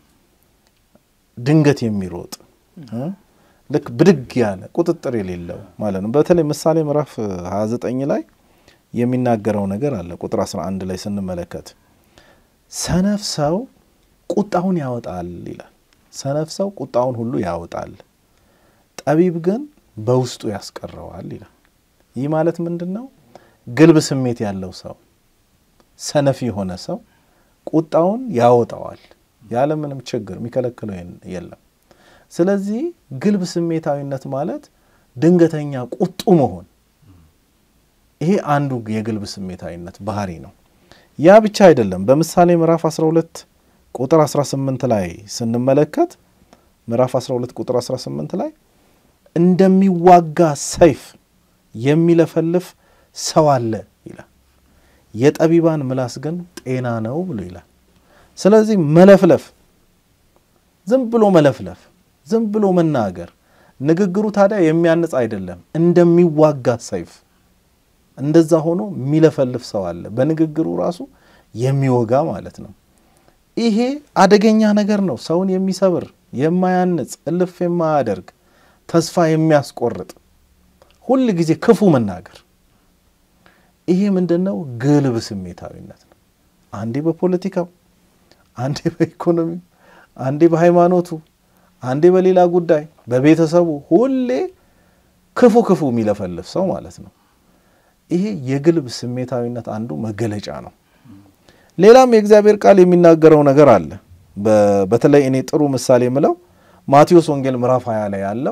ድንገት የሚሮጥ ልክ ብድግ ያለ ቁጥጥር የሌለው ማለት ነው። በተለይ ምሳሌ ምዕራፍ 29 ላይ የሚናገረው ነገር አለ። ቁጥር 11 ላይ ስንመለከት ሰነፍ ሰው ቁጣውን ያወጣል ይላል። ሰነፍ ሰው ቁጣውን ሁሉ ያወጣል፣ ጠቢብ ግን በውስጡ ያስቀረዋል ይላል። ይህ ማለት ምንድን ነው? ግልብ ስሜት ያለው ሰው ሰነፍ የሆነ ሰው ቁጣውን ያወጣዋል ያለምንም ችግር፣ የሚከለክለው የለም። ስለዚህ ግልብ ስሜታዊነት ማለት ድንገተኛ ቁጡ መሆን ይሄ አንዱ የግልብ ስሜታዊነት ባህሪ ነው። ያ ብቻ አይደለም። በምሳሌ ምዕራፍ 12 ቁጥር 18 ላይ ስንመለከት ምዕራፍ 12 ቁጥር 18 ላይ እንደሚዋጋ ሰይፍ የሚለፈልፍ ሰው አለ ይላል። የጠቢባን ምላስ ግን ጤና ነው ብሎ ይላል። ስለዚህ መለፍለፍ፣ ዝም ብሎ መለፍለፍ፣ ዝም ብሎ መናገር፣ ንግግሩ ታዲያ የሚያንጽ አይደለም። እንደሚዋጋ ሰይፍ እንደዛ ሆኖ የሚለፈልፍ ሰው አለ። በንግግሩ ራሱ የሚወጋ ማለት ነው። ይሄ አደገኛ ነገር ነው። ሰውን የሚሰብር የማያንጽ፣ እልፍ የማያደርግ፣ ተስፋ የሚያስቆርጥ፣ ሁል ጊዜ ክፉ መናገር። ይሄ ምንድን ነው? ግልብ ስሜታዊነት ነው። አንዴ በፖለቲካው፣ አንዴ በኢኮኖሚው፣ አንዴ በሃይማኖቱ፣ አንዴ በሌላ ጉዳይ፣ በቤተሰቡ ሁሌ ክፉ ክፉ የሚለፈልፍ ሰው ማለት ነው። ይሄ የግልብ ስሜታዊነት አንዱ መገለጫ ነው። ሌላም የእግዚአብሔር ቃል የሚናገረው ነገር አለ። በተለይ እኔ ጥሩ ምሳሌ የምለው ማቴዎስ ወንጌል ምዕራፍ 20 ላይ ያለው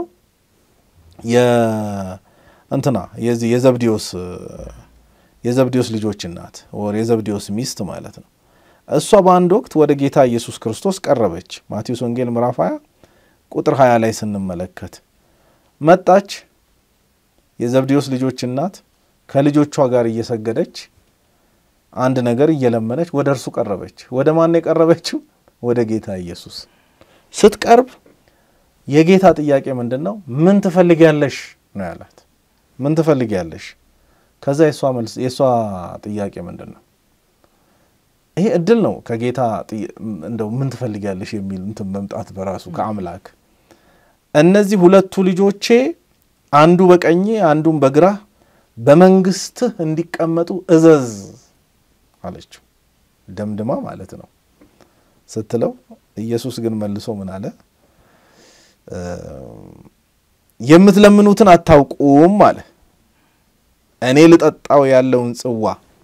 እንትና የዚህ የዘብዴዎስ የዘብዴዎስ ልጆች እናት ወር የዘብዴዎስ ሚስት ማለት ነው። እሷ በአንድ ወቅት ወደ ጌታ ኢየሱስ ክርስቶስ ቀረበች። ማቴዎስ ወንጌል ምዕራፍ 20 ቁጥር 20 ላይ ስንመለከት መጣች። የዘብዴዎስ ልጆች እናት ከልጆቿ ጋር እየሰገደች አንድ ነገር እየለመነች ወደ እርሱ ቀረበች። ወደ ማን የቀረበችው? ወደ ጌታ ኢየሱስ ስትቀርብ የጌታ ጥያቄ ምንድን ነው? ምን ትፈልጊያለሽ ነው ያላት። ምን ትፈልጊያለሽ? ከዛ የእሷ መልስ የእሷ ጥያቄ ምንድን ነው? ይሄ እድል ነው ከጌታ እንደው ምን ትፈልጊያለሽ የሚል እንትን መምጣት በራሱ ከአምላክ እነዚህ ሁለቱ ልጆቼ አንዱ በቀኜ አንዱም በግራ በመንግስትህ እንዲቀመጡ እዘዝ አለችው። ደምድማ ማለት ነው ስትለው፣ ኢየሱስ ግን መልሶ ምን አለ? የምትለምኑትን አታውቁም አለ። እኔ ልጠጣው ያለውን ጽዋ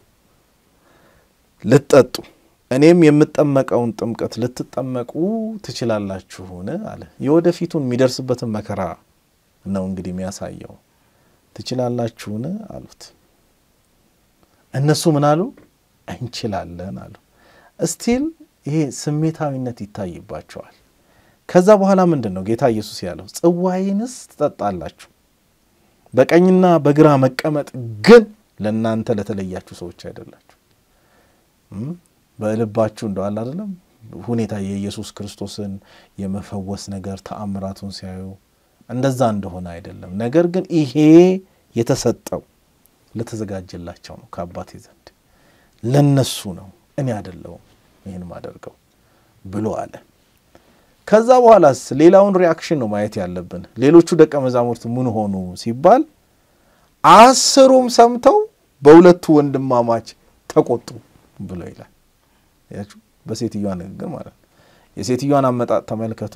ልትጠጡ እኔም የምጠመቀውን ጥምቀት ልትጠመቁ ትችላላችሁን? አለ። የወደፊቱን የሚደርስበትን መከራ ነው እንግዲህ የሚያሳየው። ትችላላችሁን አሉት። እነሱ ምን አሉ? እንችላለን አሉ። እስቲል ይሄ ስሜታዊነት ይታይባቸዋል። ከዛ በኋላ ምንድን ነው ጌታ ኢየሱስ ያለው? ጽዋዬንስ ትጠጣላችሁ፣ በቀኝና በግራ መቀመጥ ግን ለእናንተ ለተለያችሁ ሰዎች አይደላችሁ። በልባችሁ እንደዋል አይደለም ሁኔታ የኢየሱስ ክርስቶስን የመፈወስ ነገር ተአምራቱን ሲያዩ እንደዛ እንደሆነ አይደለም። ነገር ግን ይሄ የተሰጠው ለተዘጋጀላቸው ነው ከአባቴ ዘንድ ለነሱ ነው፣ እኔ አይደለሁም ይህን ማደርገው ብሎ አለ። ከዛ በኋላስ ሌላውን ሪያክሽን ነው ማየት ያለብን። ሌሎቹ ደቀ መዛሙርት ምን ሆኑ ሲባል አስሩም ሰምተው በሁለቱ ወንድማማች ተቆጡ ብሎ ይላል። ያችሁ በሴትዮዋ ንግግር ማለት ነው። የሴትዮዋን አመጣጥ ተመልከቱ።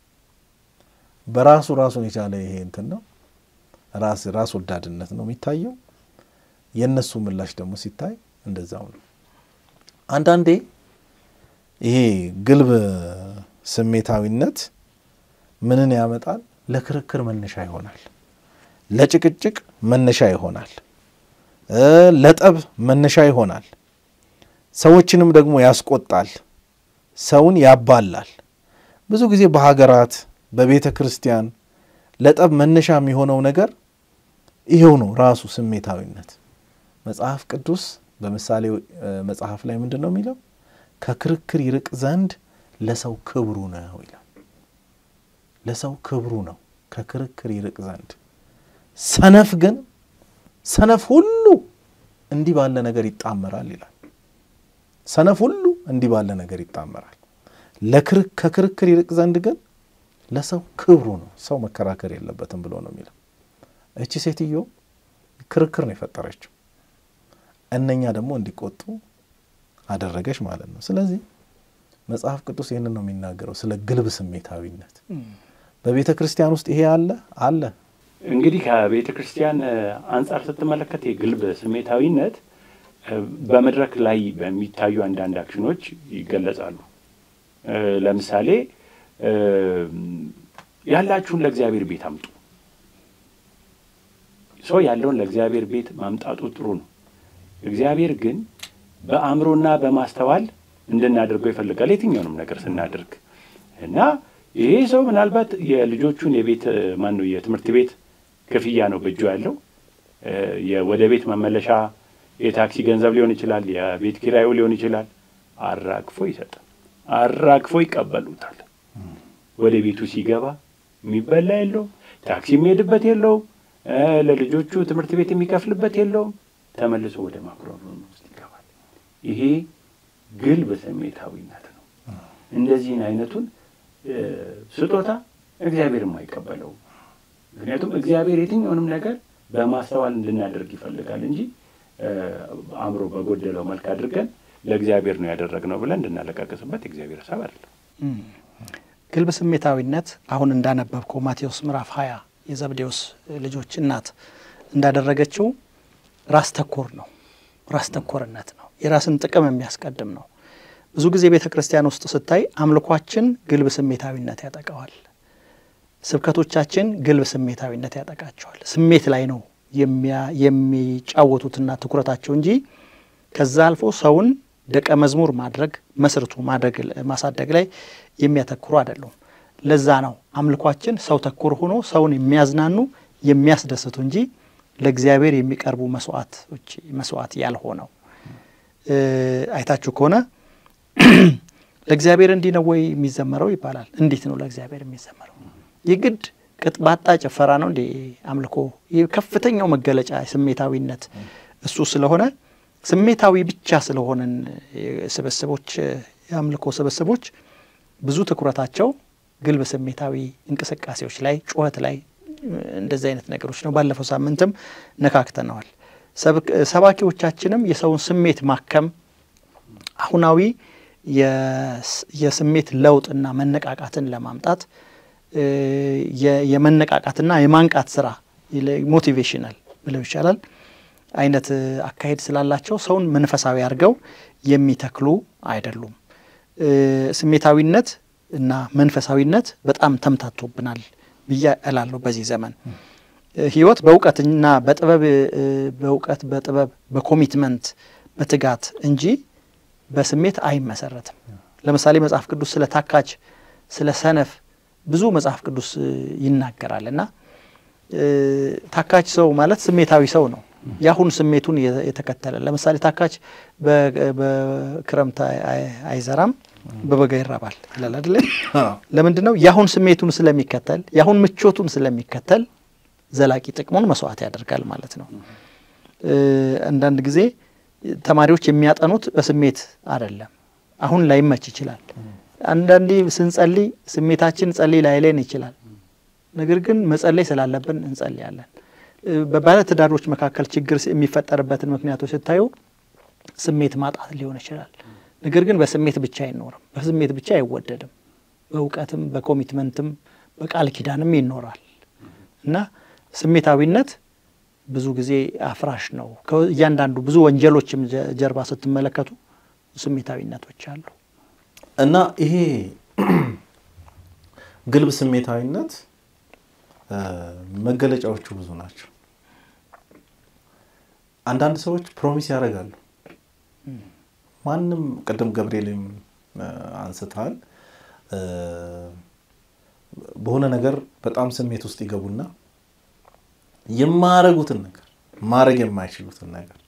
በራሱ ራሱን የቻለ ይሄ እንትን ነው፣ ራስ ራስ ወዳድነት ነው የሚታየው። የእነሱ ምላሽ ደግሞ ሲታይ እንደዛው ነው። አንዳንዴ ይሄ ግልብ ስሜታዊነት ምንን ያመጣል? ለክርክር መነሻ ይሆናል፣ ለጭቅጭቅ መነሻ ይሆናል፣ ለጠብ መነሻ ይሆናል። ሰዎችንም ደግሞ ያስቆጣል፣ ሰውን ያባላል። ብዙ ጊዜ በሀገራት በቤተ ክርስቲያን ለጠብ መነሻ የሚሆነው ነገር ይሄው ነው ራሱ ስሜታዊነት። መጽሐፍ ቅዱስ በምሳሌ መጽሐፍ ላይ ምንድን ነው የሚለው? ከክርክር ይርቅ ዘንድ ለሰው ክብሩ ነው ይላል። ለሰው ክብሩ ነው ከክርክር ይርቅ ዘንድ። ሰነፍ ግን ሰነፍ ሁሉ እንዲህ ባለ ነገር ይጣመራል ይላል። ሰነፍ ሁሉ እንዲህ ባለ ነገር ይጣመራል። ከክርክር ይርቅ ዘንድ ግን ለሰው ክብሩ ነው፣ ሰው መከራከር የለበትም ብሎ ነው የሚለው። እቺ ሴትዮ ክርክር ነው የፈጠረችው፣ እነኛ ደግሞ እንዲቆጡ አደረገች ማለት ነው። ስለዚህ መጽሐፍ ቅዱስ ይህንን ነው የሚናገረው ስለ ግልብ ስሜታዊነት። በቤተ ክርስቲያን ውስጥ ይሄ አለ አለ። እንግዲህ ከቤተ ክርስቲያን አንጻር ስትመለከት የግልብ ስሜታዊነት በመድረክ ላይ በሚታዩ አንዳንድ አክሽኖች ይገለጻሉ። ለምሳሌ ያላችሁን ለእግዚአብሔር ቤት አምጡ። ሰው ያለውን ለእግዚአብሔር ቤት ማምጣቱ ጥሩ ነው። እግዚአብሔር ግን በአእምሮና በማስተዋል እንድናደርገው ይፈልጋል የትኛውንም ነገር ስናደርግ እና ይሄ ሰው ምናልባት የልጆቹን የቤት ማን ነው የትምህርት ቤት ክፍያ ነው በእጁ ያለው ወደ ቤት መመለሻ የታክሲ ገንዘብ ሊሆን ይችላል፣ የቤት ኪራዩ ሊሆን ይችላል። አራግፎ ይሰጣል፣ አራግፎ ይቀበሉታል። ወደ ቤቱ ሲገባ የሚበላ የለውም፣ ታክሲ የሚሄድበት የለውም፣ ለልጆቹ ትምህርት ቤት የሚከፍልበት የለውም። ተመልሶ ወደ ማኩረፍን ውስጥ ይገባል። ይሄ ግልብ ስሜታዊነት ነው። እንደዚህን አይነቱን ስጦታ እግዚአብሔርም አይቀበለውም። ምክንያቱም እግዚአብሔር የትኛውንም ነገር በማስተዋል እንድናደርግ ይፈልጋል እንጂ አእምሮ በጎደለው መልክ አድርገን ለእግዚአብሔር ነው ያደረግነው ብለን እንድናለቃቀስበት የእግዚአብሔር ሀሳብ አይደለም። ግልብ ስሜታዊነት አሁን እንዳነበብከው ማቴዎስ ምዕራፍ ሀያ የዘብዴዎስ ልጆች እናት እንዳደረገችው ራስ ተኮር ነው። ራስ ተኮርነት ነው። የራስን ጥቅም የሚያስቀድም ነው። ብዙ ጊዜ ቤተ ክርስቲያን ውስጥ ስታይ አምልኳችን ግልብ ስሜታዊነት ያጠቃዋል። ስብከቶቻችን ግልብ ስሜታዊነት ያጠቃቸዋል። ስሜት ላይ ነው የሚጫወቱትና ትኩረታቸው እንጂ ከዛ አልፎ ሰውን ደቀ መዝሙር ማድረግ መስርቱ ማድረግ ማሳደግ ላይ የሚያተኩሩ አይደሉም። ለዛ ነው አምልኳችን ሰው ተኮር ሆኖ ሰውን የሚያዝናኑ የሚያስደስቱ እንጂ ለእግዚአብሔር የሚቀርቡ መስዋዕቶች መስዋዕት ያልሆነው። አይታችሁ ከሆነ ለእግዚአብሔር እንዲህ ነው ወይ የሚዘመረው ይባላል። እንዴት ነው ለእግዚአብሔር የሚዘመረው? የግድ ቅጥባጣ ጭፈራ ነው እንዴ አምልኮ? ከፍተኛው መገለጫ ስሜታዊነት እሱ ስለሆነ ስሜታዊ ብቻ ስለሆነን ስብስቦች የአምልኮ ስብስቦች ብዙ ትኩረታቸው ግልብ ስሜታዊ እንቅስቃሴዎች ላይ፣ ጩኸት ላይ እንደዚህ አይነት ነገሮች ነው። ባለፈው ሳምንትም ነካክተነዋል። ሰባኪዎቻችንም የሰውን ስሜት ማከም አሁናዊ የስሜት ለውጥና መነቃቃትን ለማምጣት የመነቃቃትና የማንቃት ስራ ሞቲቬሽናል ብለው ይቻላል አይነት አካሄድ ስላላቸው ሰውን መንፈሳዊ አድርገው የሚተክሉ አይደሉም። ስሜታዊነት እና መንፈሳዊነት በጣም ተምታቶብናል ብዬ እላለሁ። በዚህ ዘመን ህይወት በእውቀትና በጥበብ በእውቀት በጥበብ በኮሚትመንት በትጋት እንጂ በስሜት አይመሰረትም። ለምሳሌ መጽሐፍ ቅዱስ ስለ ታካች፣ ስለ ሰነፍ ብዙ መጽሐፍ ቅዱስ ይናገራል እና ታካች ሰው ማለት ስሜታዊ ሰው ነው። የአሁን ስሜቱን የተከተለ ለምሳሌ ታካች በክረምት አይዘራም በበጋ ይራባል ይላል አይደለ? ለምንድን ነው? የአሁን ስሜቱን ስለሚከተል የአሁን ምቾቱን ስለሚከተል ዘላቂ ጥቅሙን መስዋዕት ያደርጋል ማለት ነው። አንዳንድ ጊዜ ተማሪዎች የሚያጠኑት በስሜት አይደለም። አሁን ላይመች ይችላል። አንዳንዴ ስንጸልይ ስሜታችን ጸልይ ላይለን ይችላል። ነገር ግን መጸለይ ስላለብን እንጸልያለን። በባለ ትዳሮች መካከል ችግር የሚፈጠርበትን ምክንያቶች ስታዩ ስሜት ማጣት ሊሆን ይችላል። ነገር ግን በስሜት ብቻ አይኖርም። በስሜት ብቻ አይወደድም። በእውቀትም በኮሚትመንትም በቃል ኪዳንም ይኖራል እና ስሜታዊነት ብዙ ጊዜ አፍራሽ ነው። እያንዳንዱ ብዙ ወንጀሎችም ጀርባ ስትመለከቱ ስሜታዊነቶች አሉ እና ይሄ ግልብ ስሜታዊነት መገለጫዎቹ ብዙ ናቸው። አንዳንድ ሰዎች ፕሮሚስ ያደርጋሉ። ማንም ቅድም ገብርኤልም አንስተሃል። በሆነ ነገር በጣም ስሜት ውስጥ ይገቡና የማያረጉትን ነገር ማድረግ የማይችሉትን ነገር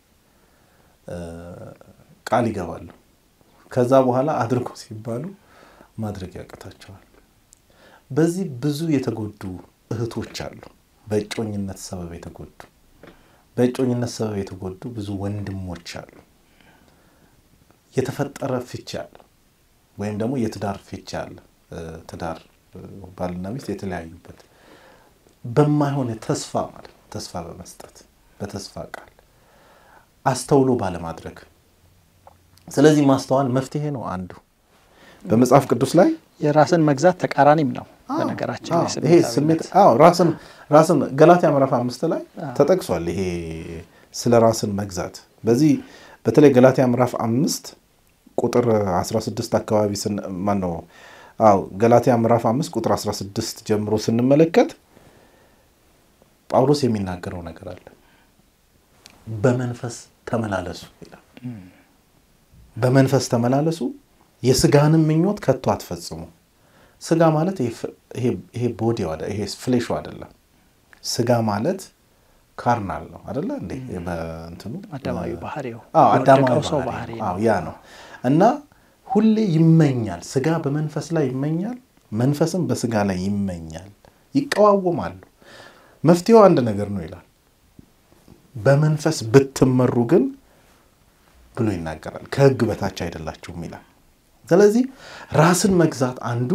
ቃል ይገባሉ። ከዛ በኋላ አድርጎ ሲባሉ ማድረግ ያቅታቸዋል። በዚህ ብዙ የተጎዱ እህቶች አሉ። በእጮኝነት ሰበብ የተጎዱ በእጮኝነት ሰበብ የተጎዱ ብዙ ወንድሞች አሉ። የተፈጠረ ፍቺ አለ፣ ወይም ደግሞ የትዳር ፍቺ አለ። ትዳር ባልና ሚስት የተለያዩበት በማይሆን ተስፋ ማለት ተስፋ በመስጠት በተስፋ ቃል አስተውሎ ባለማድረግ። ስለዚህ ማስተዋል መፍትሄ ነው አንዱ በመጽሐፍ ቅዱስ ላይ የራስን መግዛት ተቃራኒም ነው። በነገራችን ይሄ ስሜት ራስን ራስን ገላትያ ምዕራፍ አምስት ላይ ተጠቅሷል። ይሄ ስለ ራስን መግዛት በዚህ በተለይ ገላትያ ምዕራፍ አምስት ቁጥር 16 አካባቢ ማን ነው? አዎ ገላትያ ምዕራፍ አምስት ቁጥር 16 ጀምሮ ስንመለከት ጳውሎስ የሚናገረው ነገር አለ። በመንፈስ ተመላለሱ ይላል። በመንፈስ ተመላለሱ የስጋንም ምኞት ከቶ አትፈጽሙ። ስጋ ማለት ይሄ ቦዲ ይሄ ፍሌሹ አይደለም። ስጋ ማለት ካርናል ነው አደለ እንዴ? በእንትኑ አዳማዊ ባህሪው አዳማዊ ሰው ባህሪ ባህሪ ያ ነው እና ሁሌ ይመኛል። ስጋ በመንፈስ ላይ ይመኛል፣ መንፈስም በስጋ ላይ ይመኛል፣ ይቀዋወማሉ። መፍትሄው አንድ ነገር ነው ይላል። በመንፈስ ብትመሩ ግን ብሎ ይናገራል። ከሕግ በታች አይደላችሁም ይላል። ስለዚህ ራስን መግዛት አንዱ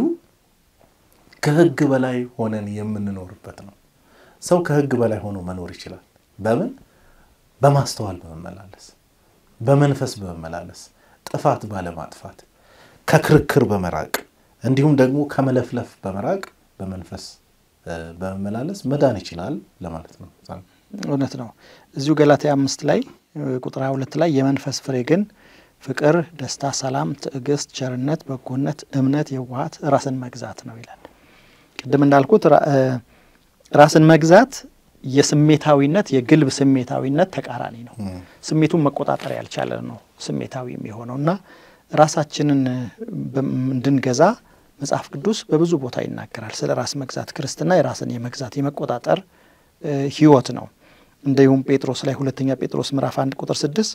ከሕግ በላይ ሆነን የምንኖርበት ነው። ሰው ከሕግ በላይ ሆኖ መኖር ይችላል። በምን? በማስተዋል በመመላለስ በመንፈስ በመመላለስ ጥፋት ባለማጥፋት ከክርክር በመራቅ እንዲሁም ደግሞ ከመለፍለፍ በመራቅ በመንፈስ በመመላለስ መዳን ይችላል ለማለት ነው። እውነት ነው። እዚሁ ገላትያ አምስት ላይ ቁጥር ሃያ ሁለት ላይ የመንፈስ ፍሬ ግን ፍቅር፣ ደስታ፣ ሰላም፣ ትዕግስት፣ ቸርነት፣ በጎነት፣ እምነት፣ የዋሃት፣ ራስን መግዛት ነው ይላል። ቅድም እንዳልኩት ራስን መግዛት የስሜታዊነት የግልብ ስሜታዊነት ተቃራኒ ነው። ስሜቱን መቆጣጠር ያልቻለ ነው ስሜታዊ የሚሆነው እና ራሳችንን እንድንገዛ መጽሐፍ ቅዱስ በብዙ ቦታ ይናገራል። ስለ ራስ መግዛት ክርስትና የራስን የመግዛት የመቆጣጠር ሕይወት ነው። እንዲሁም ጴጥሮስ ላይ ሁለተኛ ጴጥሮስ ምዕራፍ አንድ ቁጥር ስድስት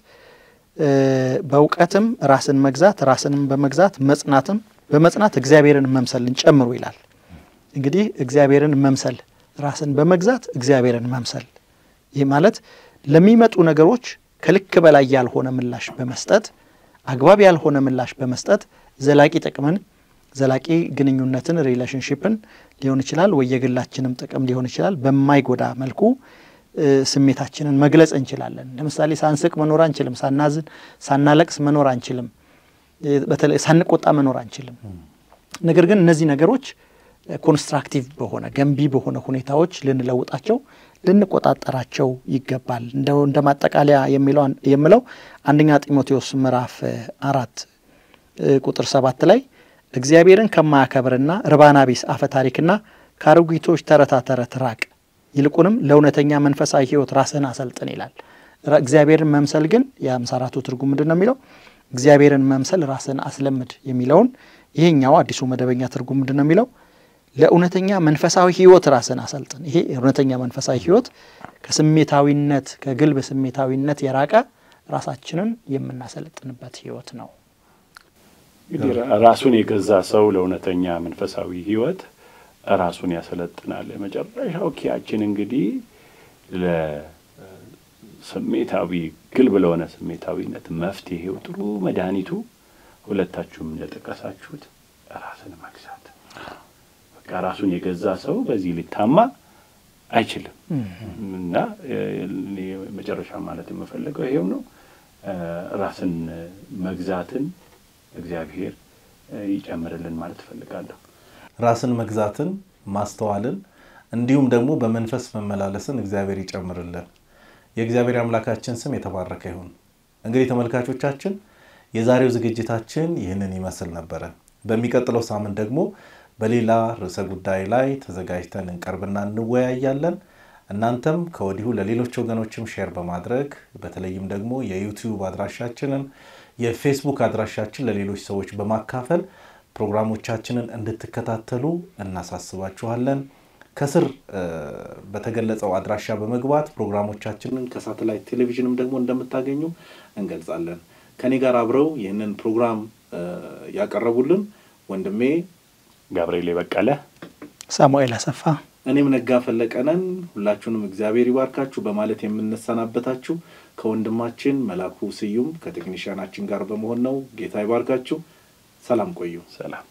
በእውቀትም ራስን መግዛት ራስንም በመግዛት መጽናትም በመጽናት እግዚአብሔርን መምሰልን ጨምሩ ይላል። እንግዲህ እግዚአብሔርን መምሰል ራስን በመግዛት እግዚአብሔርን መምሰል ይህ ማለት ለሚመጡ ነገሮች ከልክ በላይ ያልሆነ ምላሽ በመስጠት አግባብ ያልሆነ ምላሽ በመስጠት ዘላቂ ጥቅምን ዘላቂ ግንኙነትን ሪሌሽንሽፕን ሊሆን ይችላል ወይ የግላችንም ጥቅም ሊሆን ይችላል በማይጎዳ መልኩ ስሜታችንን መግለጽ እንችላለን። ለምሳሌ ሳንስቅ መኖር አንችልም። ሳናዝን፣ ሳናለቅስ መኖር አንችልም። በተለይ ሳንቆጣ መኖር አንችልም። ነገር ግን እነዚህ ነገሮች ኮንስትራክቲቭ በሆነ ገንቢ በሆነ ሁኔታዎች ልንለውጣቸው ልንቆጣጠራቸው ይገባል። እንደ ማጠቃለያ የምለው አንደኛ ጢሞቴዎስ ምዕራፍ አራት ቁጥር ሰባት ላይ እግዚአብሔርን ከማያከብርና ርባና ቢስ አፈ ታሪክና ከአሮጊቶች ተረታ ተረት ራቅ፣ ይልቁንም ለእውነተኛ መንፈሳዊ ሕይወት ራስህን አሰልጥን ይላል። እግዚአብሔርን መምሰል ግን የአምሳ አራቱ ትርጉም ምንድን ነው የሚለው? እግዚአብሔርን መምሰል ራስህን አስለምድ የሚለውን ይሄኛው አዲሱ መደበኛ ትርጉም ምንድን ነው የሚለው? ለእውነተኛ መንፈሳዊ ህይወት ራስን አሰልጥን። ይሄ እውነተኛ መንፈሳዊ ህይወት ከስሜታዊነት ከግልብ ስሜታዊነት የራቀ ራሳችንን የምናሰለጥንበት ህይወት ነው። እንግዲህ ራሱን የገዛ ሰው ለእውነተኛ መንፈሳዊ ህይወት ራሱን ያሰለጥናል። የመጨረሻው ኪያችን እንግዲህ ለስሜታዊ ግልብ ለሆነ ስሜታዊነት መፍትሄው ጥሩ መድኃኒቱ ሁለታችሁም እንደጠቀሳችሁት ራስን መግዛት። በቃ ራሱን የገዛ ሰው በዚህ ሊታማ አይችልም እና መጨረሻ ማለት የምፈልገው ይሄው ነው። ራስን መግዛትን እግዚአብሔር ይጨምርልን ማለት እፈልጋለሁ። ራስን መግዛትን፣ ማስተዋልን እንዲሁም ደግሞ በመንፈስ መመላለስን እግዚአብሔር ይጨምርልን። የእግዚአብሔር አምላካችን ስም የተባረከ ይሁን። እንግዲህ ተመልካቾቻችን የዛሬው ዝግጅታችን ይህንን ይመስል ነበረ። በሚቀጥለው ሳምንት ደግሞ በሌላ ርዕሰ ጉዳይ ላይ ተዘጋጅተን እንቀርብና እንወያያለን። እናንተም ከወዲሁ ለሌሎች ወገኖችም ሼር በማድረግ በተለይም ደግሞ የዩቲዩብ አድራሻችንን የፌስቡክ አድራሻችን ለሌሎች ሰዎች በማካፈል ፕሮግራሞቻችንን እንድትከታተሉ እናሳስባችኋለን። ከስር በተገለጸው አድራሻ በመግባት ፕሮግራሞቻችንን ከሳተላይት ቴሌቪዥንም ደግሞ እንደምታገኙ እንገልጻለን። ከኔ ጋር አብረው ይህንን ፕሮግራም ያቀረቡልን ወንድሜ ጋብርኤል በቀለ፣ ሳሙኤል አሰፋ፣ እኔም ነጋ ፈለቀነን ሁላችሁንም እግዚአብሔር ይባርካችሁ በማለት የምንሰናበታችሁ ከወንድማችን መላኩ ስዩም ከቴክኒሽያናችን ጋር በመሆን ነው። ጌታ ይባርካችሁ። ሰላም ቆዩ። ሰላም